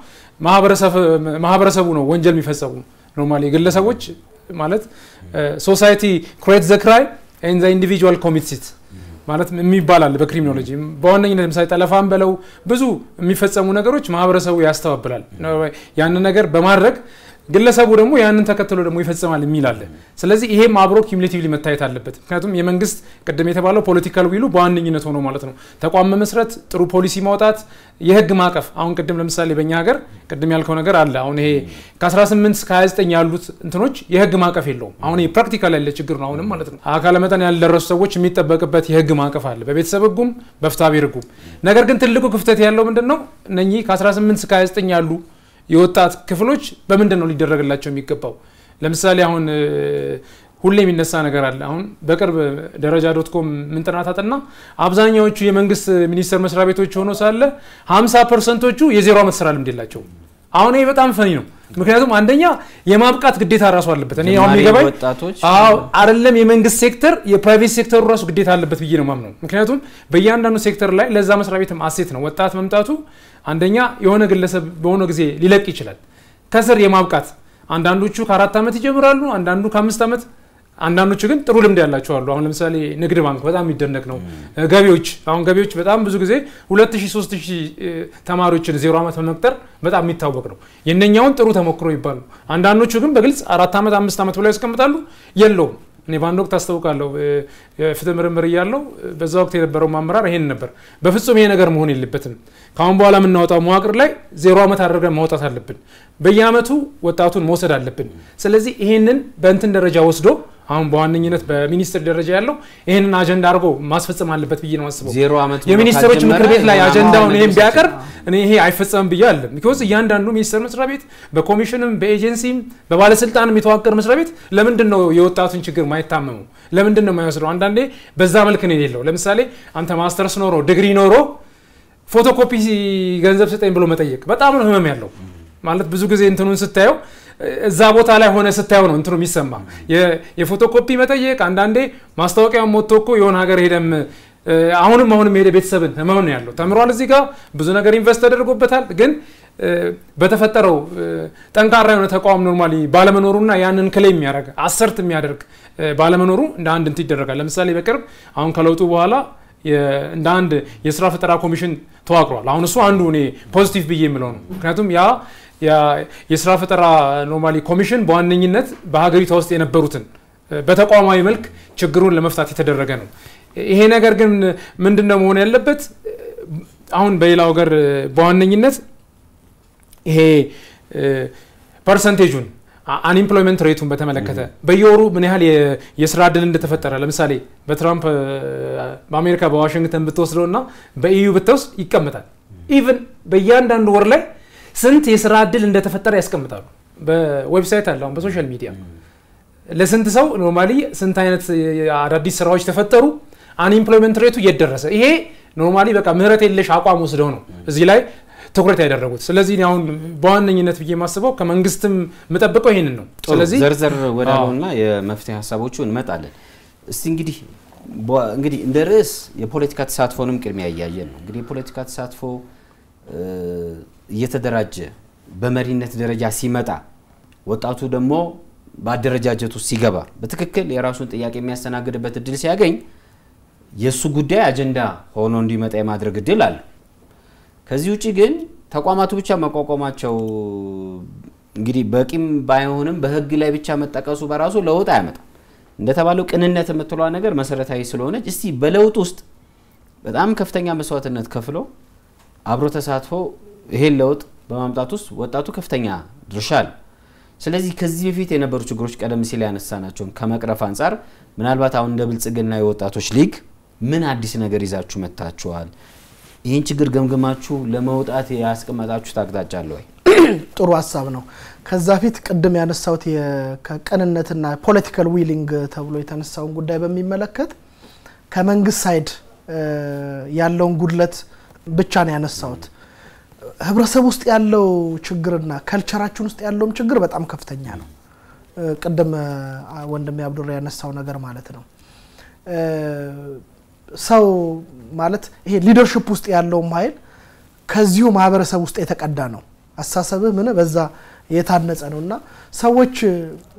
ማህበረሰቡ ነው ወንጀል የሚፈጸሙ ኖርማሊ ግለሰቦች ማለት ሶሳይቲ ክሬት ዘ ክራይ ኤን ዘ ኢንዲቪጁዋል ኮሚትስ ኢት ማለት የሚባላል በክሪሚኖሎጂ በዋነኝነት ለምሳሌ ጠለፋን በለው ብዙ የሚፈጸሙ ነገሮች ማህበረሰቡ ያስተባብላል። ያንን ነገር በማድረግ ግለሰቡ ደግሞ ያንን ተከትሎ ደግሞ ይፈጽማል የሚል አለ። ስለዚህ ይሄም አብሮ ኪሙሌቲቭሊ መታየት አለበት። ምክንያቱም የመንግስት ቅድም የተባለው ፖለቲካል ዊሉ በዋነኝነት ሆኖ ማለት ነው ተቋም መመስረት፣ ጥሩ ፖሊሲ ማውጣት፣ የህግ ማዕቀፍ አሁን ቅድም ለምሳሌ በእኛ ሀገር ቅድም ያልከው ነገር አለ። አሁን ይሄ ከ18 እስከ 29 ያሉት እንትኖች የህግ ማዕቀፍ የለውም። አሁን ይሄ ፕራክቲካል ያለ ችግር ነው አሁንም ማለት ነው። አካለ መጠን ያልደረሱ ሰዎች የሚጠበቅበት የህግ ማዕቀፍ አለ በቤተሰብ ህጉም በፍትሐብሔር ህጉም። ነገር ግን ትልቁ ክፍተት ያለው ምንድን ነው? እነኚህ ከ18 እስከ 29 ያሉ የወጣት ክፍሎች በምንድን ነው ሊደረግላቸው የሚገባው? ለምሳሌ አሁን ሁሌ የሚነሳ ነገር አለ። አሁን በቅርብ ደረጃ ዶት ኮም ምን ጥናት አጠና፣ አብዛኛዎቹ የመንግስት ሚኒስቴር መስሪያ ቤቶች ሆኖ ሳለ 50 ፐርሰንቶቹ የዜሮ ዓመት ስራ ልምድ የላቸውም። አሁን ይሄ በጣም ፈኒ ነው። ምክንያቱም አንደኛ የማብቃት ግዴታ ራሱ አለበት። እኔ አሁን የሚገባኝ አዎ አይደለም የመንግስት ሴክተር የፕራይቬት ሴክተሩ ራሱ ግዴታ አለበት ብዬ ነው ማምነው። ምክንያቱም በእያንዳንዱ ሴክተር ላይ ለዛ መስሪያ ቤትም አሴት ነው ወጣት መምጣቱ። አንደኛ የሆነ ግለሰብ በሆነ ጊዜ ሊለቅ ይችላል። ከስር የማብቃት አንዳንዶቹ ከአራት ዓመት ይጀምራሉ፣ አንዳንዱ ከአምስት ዓመት አንዳንዶቹ ግን ጥሩ ልምድ ያላቸው አሉ። አሁን ለምሳሌ ንግድ ባንክ በጣም የሚደነቅ ነው። ገቢዎች አሁን ገቢዎች በጣም ብዙ ጊዜ ሁለት ሺህ ሶስት ሺህ ተማሪዎችን ዜሮ ዓመት በመቅጠር በጣም የሚታወቅ ነው። የነኛውን ጥሩ ተሞክሮ ይባሉ። አንዳንዶቹ ግን በግልጽ አራት ዓመት አምስት ዓመት ብለው ያስቀምጣሉ። የለውም። እኔ በአንድ ወቅት አስታውቃለሁ የፍትህ ምርምር እያለው በዛ ወቅት የነበረው አመራር ይሄን ነበር። በፍጹም ይሄ ነገር መሆን የለበትም። ከአሁን በኋላ የምናወጣው መዋቅር ላይ ዜሮ ዓመት አድርገን ማውጣት አለብን። በየአመቱ ወጣቱን መውሰድ አለብን። ስለዚህ ይሄንን በእንትን ደረጃ ወስዶ አሁን በዋነኝነት በሚኒስትር ደረጃ ያለው ይህንን አጀንዳ አድርጎ ማስፈጸም አለበት ብዬ ነው አስበው። ዜሮ ዓመት የሚኒስትሮች ምክር ቤት ላይ አጀንዳውን ይህም ቢያቀርብ እኔ ይሄ አይፈጸምም ብዬ አለ። ቢኮዝ እያንዳንዱ ሚኒስቴር መስሪያ ቤት በኮሚሽንም በኤጀንሲም በባለስልጣንም የተዋቀረ መስሪያ ቤት ለምንድን ነው የወጣቱን ችግር ማይታመሙ? ለምንድን ነው የማይወስደው? አንዳንዴ በዛ መልክ ነው የሌለው። ለምሳሌ አንተ ማስተርስ ኖሮ ዲግሪ ኖሮ ፎቶኮፒ ገንዘብ ስጠኝ ብሎ መጠየቅ በጣም ነው ህመም ያለው። ማለት ብዙ ጊዜ እንትኑን ስታየው እዛ ቦታ ላይ ሆነ ስታየው ነው እንትኑ የሚሰማ የፎቶኮፒ መጠየቅ። አንዳንዴ ማስታወቂያ ሞቶ እኮ የሆነ ሀገር ሄደም አሁንም አሁንም የሄደ ቤተሰብን ህመም ነው ያለው። ተምሯል፣ እዚህ ጋር ብዙ ነገር ኢንቨስት ተደርጎበታል። ግን በተፈጠረው ጠንካራ የሆነ ተቋም ኖርማሊ ባለመኖሩና ያንን ክሌም የሚያደርግ አሰርት የሚያደርግ ባለመኖሩ እንደ አንድ እንትን ይደረጋል። ለምሳሌ በቅርብ አሁን ከለውጡ በኋላ እንደ አንድ የስራ ፈጠራ ኮሚሽን ተዋቅሯል። አሁን እሱ አንዱ እኔ ፖዚቲቭ ብዬ የምለው ነው። ምክንያቱም ያ የስራ ፈጠራ ኖርማሊ ኮሚሽን በዋነኝነት በሀገሪቷ ውስጥ የነበሩትን በተቋማዊ መልክ ችግሩን ለመፍታት የተደረገ ነው። ይሄ ነገር ግን ምንድን ነው መሆን ያለበት? አሁን በሌላው ሀገር በዋነኝነት ይሄ ፐርሰንቴጁን አንኢምፕሎይመንት ሬቱን በተመለከተ በየወሩ ምን ያህል የስራ እድል እንደተፈጠረ ለምሳሌ በትራምፕ በአሜሪካ በዋሽንግተን ብትወስደው እና በኢዩ ብትወስድ ይቀመጣል። ኢቨን በእያንዳንዱ ወር ላይ ስንት የስራ እድል እንደተፈጠረ ያስቀምጣሉ። በዌብሳይት አለ፣ አሁን በሶሻል ሚዲያ ለስንት ሰው ኖርማሊ ስንት አይነት አዳዲስ ስራዎች ተፈጠሩ፣ አንኢምፕሎይመንት ሬቱ እየደረሰ ይሄ ኖርማሊ በቃ ምህረት የለሽ አቋም ወስደው ነው እዚህ ላይ ትኩረት ያደረጉት። ስለዚህ እኔ አሁን በዋነኝነት ብዬ የማስበው ከመንግስትም የምጠብቀው ይህንን ነው። ስለዚህ ዘርዘር ወዳለውና የመፍትሄ ሀሳቦቹ እንመጣለን። እስቲ እንግዲህ በ- እንግዲህ እንደ ርዕስ የፖለቲካ ተሳትፎንም ቅድሚያ እያየን ነው። እንግዲህ የፖለቲካ ተሳትፎ እ፣ እየተደራጀ በመሪነት ደረጃ ሲመጣ ወጣቱ ደግሞ በአደረጃጀት ውስጥ ሲገባ በትክክል የራሱን ጥያቄ የሚያስተናግድበት እድል ሲያገኝ የእሱ ጉዳይ አጀንዳ ሆኖ እንዲመጣ የማድረግ እድል አለ። ከዚህ ውጭ ግን ተቋማቱ ብቻ መቋቋማቸው እንግዲህ በቂም ባይሆንም በሕግ ላይ ብቻ መጠቀሱ በራሱ ለውጥ አያመጣም። እንደተባለው ቅንነት የምትለዋ ነገር መሰረታዊ ስለሆነች እስቲ በለውጥ ውስጥ በጣም ከፍተኛ መስዋዕትነት ከፍሎ አብሮ ተሳትፎ ይሄን ለውጥ በማምጣት ውስጥ ወጣቱ ከፍተኛ ድርሻ አለው። ስለዚህ ከዚህ በፊት የነበሩ ችግሮች ቀደም ሲል ያነሳናቸውን ከመቅረፍ አንጻር ምናልባት አሁን እንደ ብልጽግና የወጣቶች ሊግ ምን አዲስ ነገር ይዛችሁ መጥታችኋል? ይህን ችግር ገምግማችሁ ለመውጣት ያስቀመጣችሁት አቅጣጫ አለ ወይ? ጥሩ ሀሳብ ነው። ከዛ ፊት ቅድም ያነሳሁት የ- ከቅንነትና ፖለቲካል ዊሊንግ ተብሎ የተነሳውን ጉዳይ በሚመለከት ከመንግስት ሳይድ እ፣ ያለውን ጉድለት ብቻ ነው ያነሳሁት። ህብረተሰብ ውስጥ ያለው ችግርና ከልቸራችን ውስጥ ያለውም ችግር በጣም ከፍተኛ ነው። እ፣ ቅድም እ፣ ወንድሜ አብዱራ ያነሳው ነገር ማለት ነው። እ፣ ሰው ማለት ይሄ ሊደርሽፕ ውስጥ ያለውም ኃይል ከዚሁ ማህበረሰብ ውስጥ የተቀዳ ነው። አስተሳሰብህ ምን በዛ የታነጸ ነው እና ሰዎች እ፣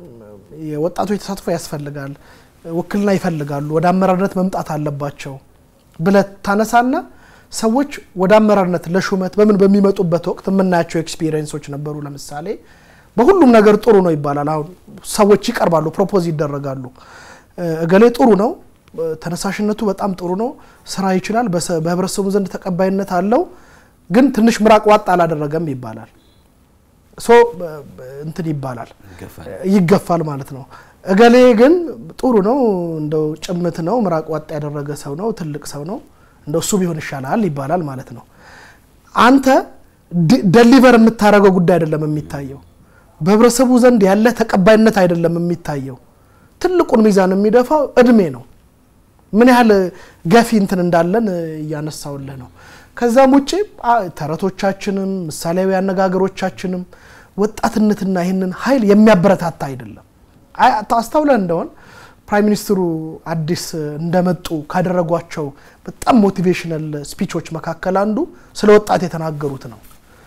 የወጣቶች ተሳትፎ ያስፈልጋል፣ ውክልና ይፈልጋሉ፣ ወደ አመራርነት መምጣት አለባቸው ብለህ ታነሳና ሰዎች ወደ አመራርነት ለሹመት በምን በሚመጡበት ወቅት የምናያቸው ኤክስፒሪየንሶች ነበሩ። ለምሳሌ በሁሉም ነገር ጥሩ ነው ይባላል። አሁን ሰዎች ይቀርባሉ፣ ፕሮፖዝ ይደረጋሉ። እ፣ እገሌ ጥሩ ነው፣ እ፣ ተነሳሽነቱ በጣም ጥሩ ነው፣ ስራ ይችላል፣ በሰ- በህብረተሰቡ ዘንድ ተቀባይነት አለው፣ ግን ትንሽ ምራቅ ዋጥ አላደረገም ይባላል። ሶ በ- በ- እንትን ይባላል ይገፋል ማለት ነው። እገሌ ግን ጥሩ ነው፣ እንደው ጭምት ነው፣ ምራቅ ዋጥ ያደረገ ሰው ነው፣ ትልቅ ሰው ነው፣ እንደው እሱ ቢሆን ይሻላል ይባላል ማለት ነው። አንተ ደሊቨር የምታደርገው ጉዳይ አይደለም የሚታየው፣ በህብረተሰቡ ዘንድ ያለ ተቀባይነት አይደለም የሚታየው። ትልቁን ሚዛን የሚደፋው እድሜ ነው። ምን ያህል ገፊ እንትን እንዳለን እያነሳውልህ ነው። ከዛም ውጭ አ- ተረቶቻችንም ምሳሌያዊ አነጋገሮቻችንም ወጣትነትና ይህንን ኃይል የሚያበረታታ አይደለም። አይ- አስተውለህ እንደሆን ፕራይም ሚኒስትሩ አዲስ እንደመጡ ካደረጓቸው በጣም ሞቲቬሽናል ስፒቾች መካከል አንዱ ስለ ወጣት የተናገሩት ነው።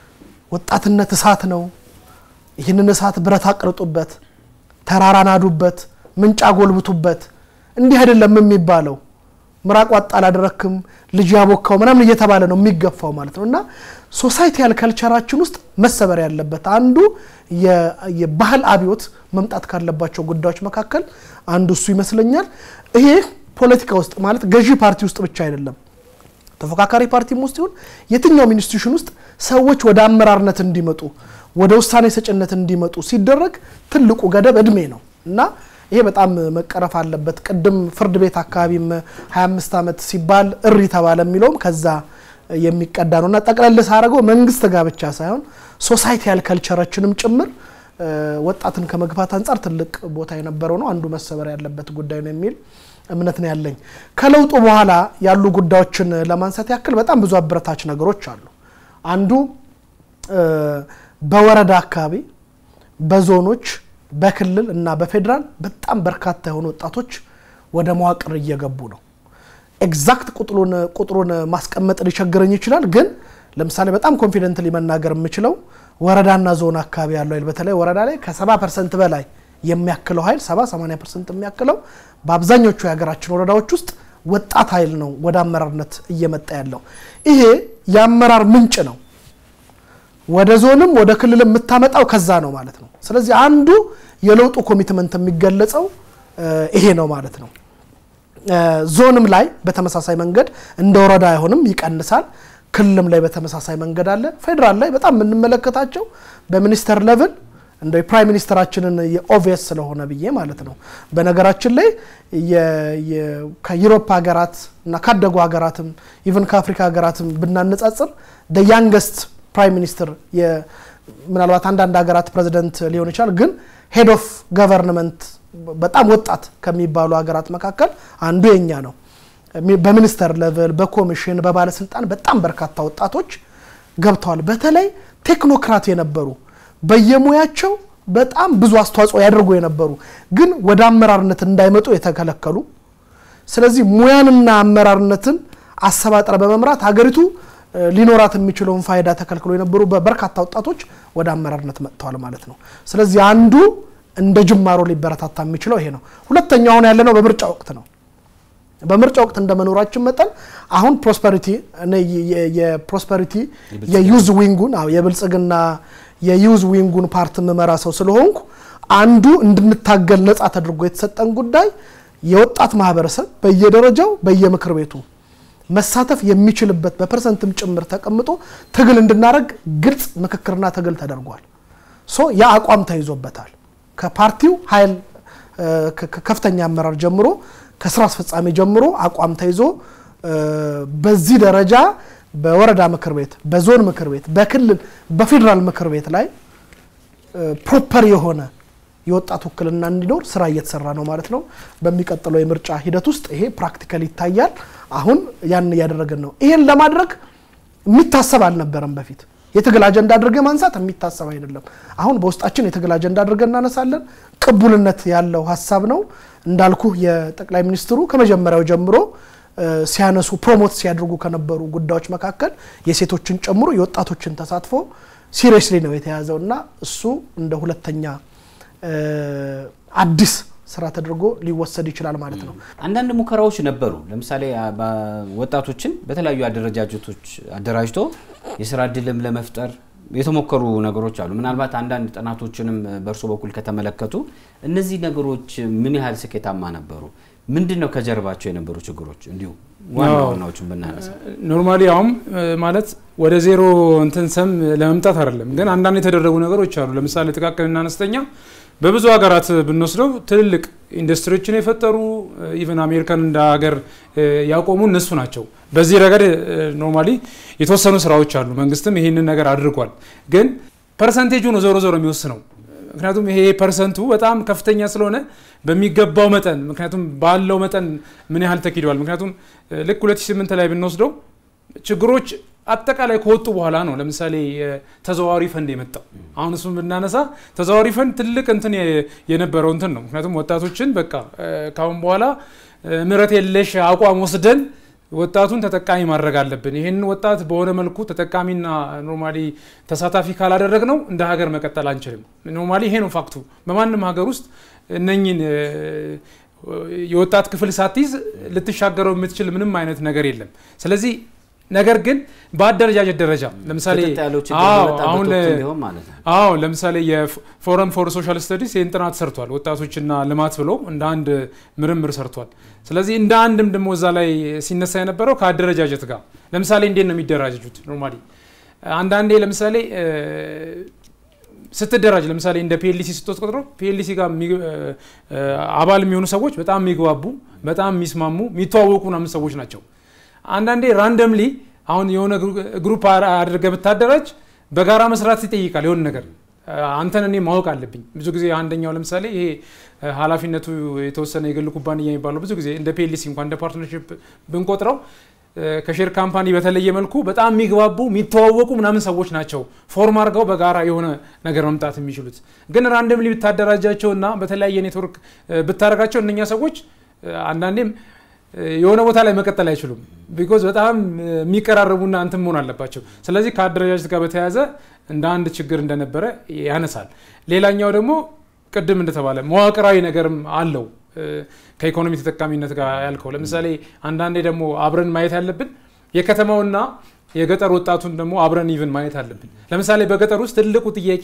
ወጣትነት እሳት ነው። ይህንን እሳት ብረት አቅርጡበት፣ ተራራ ናዱበት፣ ምንጭ አጎልብቱበት። እንዲህ አይደለም የሚባለው ምራቅ ዋጥ አላደረክም ልጅ ያቦካው ምናምን እየተባለ ነው የሚገፋው ማለት ነው። እና ሶሳይቲያል ከልቸራችን ውስጥ መሰበር ያለበት አንዱ የ- የባህል አብዮት መምጣት ካለባቸው ጉዳዮች መካከል አንዱ እሱ ይመስለኛል። ይሄ ፖለቲካ ውስጥ ማለት ገዢ ፓርቲ ውስጥ ብቻ አይደለም ተፎካካሪ ፓርቲም ውስጥ ይሁን የትኛውም ኢንስቲትዩሽን ውስጥ ሰዎች ወደ አመራርነት እንዲመጡ ወደ ውሳኔ ሰጭነት እንዲመጡ ሲደረግ ትልቁ ገደብ እድሜ ነው እና ይሄ በጣም መቀረፍ አለበት። ቅድም ፍርድ ቤት አካባቢም 25 ዓመት ሲባል እሪ ተባለ የሚለውም ከዛ የሚቀዳ ነው እና ጠቅለል ሳደርገው መንግስት ጋር ብቻ ሳይሆን ሶሳይቲያል ከልቸራችንም ጭምር እ፣ ወጣትን ከመግፋት አንጻር ትልቅ ቦታ የነበረው ነው። አንዱ መሰበር ያለበት ጉዳይ ነው የሚል እምነት ነው ያለኝ። ከለውጡ በኋላ ያሉ ጉዳዮችን ለማንሳት ያክል በጣም ብዙ አበረታች ነገሮች አሉ። አንዱ እ፣ በወረዳ አካባቢ በዞኖች በክልል እና በፌዴራል በጣም በርካታ የሆኑ ወጣቶች ወደ መዋቅር እየገቡ ነው። ኤግዛክት ቁጥሩን ቁጥሩን ማስቀመጥ ሊቸግረኝ ይችላል። ግን ለምሳሌ በጣም ኮንፊደንትሊ መናገር የምችለው ወረዳና ዞን አካባቢ ያለው ኃይል በተለይ ወረዳ ላይ ከ70 ፐርሰንት በላይ የሚያክለው ኃይል 70 80 ፐርሰንት የሚያክለው በአብዛኞቹ የሀገራችን ወረዳዎች ውስጥ ወጣት ኃይል ነው ወደ አመራርነት እየመጣ ያለው። ይሄ የአመራር ምንጭ ነው። ወደ ዞንም ወደ ክልል የምታመጣው ከዛ ነው ማለት ነው። ስለዚህ አንዱ የለውጡ ኮሚትመንት የሚገለጸው እ፣ ይሄ ነው ማለት ነው። እ፣ ዞንም ላይ በተመሳሳይ መንገድ እንደ ወረዳ አይሆንም፣ ይቀንሳል። ክልልም ላይ በተመሳሳይ መንገድ አለ። ፌዴራል ላይ በጣም የምንመለከታቸው በሚኒስተር ሌቭል እንደ የፕራይም ሚኒስተራችንን የኦቪየስ ስለሆነ ብዬ ማለት ነው። በነገራችን ላይ የ- የ- ከዩሮፕ ሀገራት እና ካደጉ ሀገራትም ኢቨን ከአፍሪካ ሀገራትም ብናነጻጽር ደ ያንገስት ፕራይም ሚኒስትር የ- ምናልባት አንዳንድ ሀገራት ፕሬዚደንት ሊሆን ይችላል፣ ግን ሄድ ኦፍ ገቨርንመንት በጣም ወጣት ከሚባሉ ሀገራት መካከል አንዱ የኛ ነው። በሚኒስተር ሌቭል በኮሚሽን በባለስልጣን በጣም በርካታ ወጣቶች ገብተዋል። በተለይ ቴክኖክራት የነበሩ በየሙያቸው በጣም ብዙ አስተዋጽኦ ያደርጉ የነበሩ ግን ወደ አመራርነት እንዳይመጡ የተከለከሉ ስለዚህ ሙያንና አመራርነትን አሰባጥረ በመምራት ሀገሪቱ ሊኖራት የሚችለውን ፋይዳ ተከልክሎ የነበሩ በርካታ ወጣቶች ወደ አመራርነት መጥተዋል ማለት ነው። ስለዚህ አንዱ እንደ ጅማሮ ሊበረታታ የሚችለው ይሄ ነው። ሁለተኛው አሁን ያለነው በምርጫ ወቅት ነው። በምርጫ ወቅት እንደመኖራችን መጠን አሁን ፕሮስፐሪቲ የፕሮስፐሪቲ የዩዝ ዊንጉን የብልጽግና የዩዝ ዊንጉን ፓርት የምመራ ሰው ስለሆንኩ አንዱ እንድንታገል ነጻ ተደርጎ የተሰጠን ጉዳይ የወጣት ማህበረሰብ በየደረጃው በየምክር ቤቱ መሳተፍ የሚችልበት በፐርሰንትም ጭምር ተቀምጦ ትግል እንድናደርግ ግልጽ ምክክርና ትግል ተደርጓል። ሶ ያ አቋም ተይዞበታል። ከፓርቲው ኃይል ከፍተኛ አመራር ጀምሮ ከስራ አስፈጻሚ ጀምሮ አቋም ተይዞ በዚህ ደረጃ በወረዳ ምክር ቤት፣ በዞን ምክር ቤት፣ በክልል በፌዴራል ምክር ቤት ላይ ፕሮፐር የሆነ የወጣት ውክልና እንዲኖር ስራ እየተሰራ ነው ማለት ነው። በሚቀጥለው የምርጫ ሂደት ውስጥ ይሄ ፕራክቲካል ይታያል። አሁን ያን እያደረግን ነው። ይሄን ለማድረግ የሚታሰብ አልነበረም በፊት የትግል አጀንዳ አድርገን ማንሳት የሚታሰብ አይደለም። አሁን በውስጣችን የትግል አጀንዳ አድርገን እናነሳለን። ቅቡልነት ያለው ሀሳብ ነው። እንዳልኩ የጠቅላይ ሚኒስትሩ ከመጀመሪያው ጀምሮ ሲያነሱ ፕሮሞት ሲያደርጉ ከነበሩ ጉዳዮች መካከል የሴቶችን ጨምሮ የወጣቶችን ተሳትፎ ሲሪየስሊ ነው የተያዘው እና እሱ እንደ ሁለተኛ አዲስ ስራ ተደርጎ ሊወሰድ ይችላል ማለት ነው። አንዳንድ ሙከራዎች ነበሩ። ለምሳሌ ወጣቶችን በተለያዩ አደረጃጀቶች አደራጅቶ የስራ እድልም ለመፍጠር የተሞከሩ ነገሮች አሉ። ምናልባት አንዳንድ ጥናቶችንም በእርሶ በኩል ከተመለከቱ እነዚህ ነገሮች ምን ያህል ስኬታማ ነበሩ? ምንድን ነው ከጀርባቸው የነበሩ ችግሮች? እንዲሁ ዋና ዋናዎቹን ብናነሳ ኖርማሊ አሁን ማለት ወደ ዜሮ እንትን ሰም ለመምጣት አይደለም፣ ግን አንዳንድ የተደረጉ ነገሮች አሉ። ለምሳሌ ጥቃቅንና አነስተኛ በብዙ ሀገራት ብንወስደው ትልልቅ ኢንዱስትሪዎችን የፈጠሩ ኢቨን አሜሪካን እንደ ሀገር ያቆሙ እነሱ ናቸው። በዚህ ረገድ ኖርማሊ የተወሰኑ ስራዎች አሉ። መንግስትም ይህንን ነገር አድርጓል። ግን ፐርሰንቴጁ ነው ዞሮ ዞሮ የሚወስነው። ምክንያቱም ይሄ ፐርሰንቱ በጣም ከፍተኛ ስለሆነ በሚገባው መጠን ምክንያቱም ባለው መጠን ምን ያህል ተኪደዋል። ምክንያቱም ልክ 2008 ላይ ብንወስደው ችግሮች አጠቃላይ ከወጡ በኋላ ነው ለምሳሌ ተዘዋዋሪ ፈንድ የመጣው። አሁን እሱም ብናነሳ ተዘዋዋሪ ፈንድ ትልቅ እንትን የነበረው እንትን ነው። ምክንያቱም ወጣቶችን በቃ ካሁን በኋላ ምህረት የለሽ አቋም ወስደን ወጣቱን ተጠቃሚ ማድረግ አለብን። ይህን ወጣት በሆነ መልኩ ተጠቃሚና ኖርማሊ ተሳታፊ ካላደረግ ነው እንደ ሀገር መቀጠል አንችልም። ኖርማሊ ይሄ ነው ፋክቱ። በማንም ሀገር ውስጥ እነኝን የወጣት ክፍል ሳትይዝ ልትሻገረው የምትችል ምንም አይነት ነገር የለም። ስለዚህ ነገር ግን በአደረጃጀት ደረጃ ለምሳሌ አሁን አዎ ለምሳሌ የፎረም ፎር ሶሻል ስተዲስ ይህን ጥናት ሰርቷል። ወጣቶችና ልማት ብሎ እንደ አንድ ምርምር ሰርቷል። ስለዚህ እንደ አንድም ደግሞ እዛ ላይ ሲነሳ የነበረው ከአደረጃጀት ጋር ለምሳሌ እንዴት ነው የሚደራጀጁት? ኖርማሊ አንዳንዴ ለምሳሌ ስትደራጅ ለምሳሌ እንደ ፒኤልሲ ስትወስድ ፒኤልሲ ጋር አባል የሚሆኑ ሰዎች በጣም የሚግባቡ በጣም የሚስማሙ የሚተዋወቁ ምናምን ሰዎች ናቸው። አንዳንዴ ራንደምሊ አሁን የሆነ ግሩፕ አድርገህ ብታደራጅ በጋራ መስራት ይጠይቃል። የሆነ ነገር አንተን እኔ ማወቅ አለብኝ። ብዙ ጊዜ አንደኛው ለምሳሌ ይሄ ኃላፊነቱ የተወሰነ የግል ኩባንያ የሚባለው ብዙ ጊዜ እንደ ፒኤልሲ እንኳን እንደ ፓርትነርሽፕ ብንቆጥረው ከሼር ካምፓኒ በተለየ መልኩ በጣም የሚግባቡ የሚተዋወቁ ምናምን ሰዎች ናቸው ፎርም አድርገው በጋራ የሆነ ነገር መምጣት የሚችሉት። ግን ራንደምሊ ብታደራጃቸውና በተለያየ ኔትወርክ ብታደርጋቸው እነኛ ሰዎች አንዳንዴም የሆነ ቦታ ላይ መቀጠል አይችሉም። ቢኮዝ በጣም የሚቀራረቡና እንትን መሆን አለባቸው። ስለዚህ ከአደረጃጀት ጋር በተያያዘ እንደ አንድ ችግር እንደነበረ ያነሳል። ሌላኛው ደግሞ ቅድም እንደተባለ መዋቅራዊ ነገርም አለው ከኢኮኖሚ ተጠቃሚነት ጋር ያልከው። ለምሳሌ አንዳንዴ ደግሞ አብረን ማየት ያለብን የከተማውና የገጠር ወጣቱን ደግሞ አብረን ኢቭን ማየት አለብን። ለምሳሌ በገጠር ውስጥ ትልቁ ጥያቄ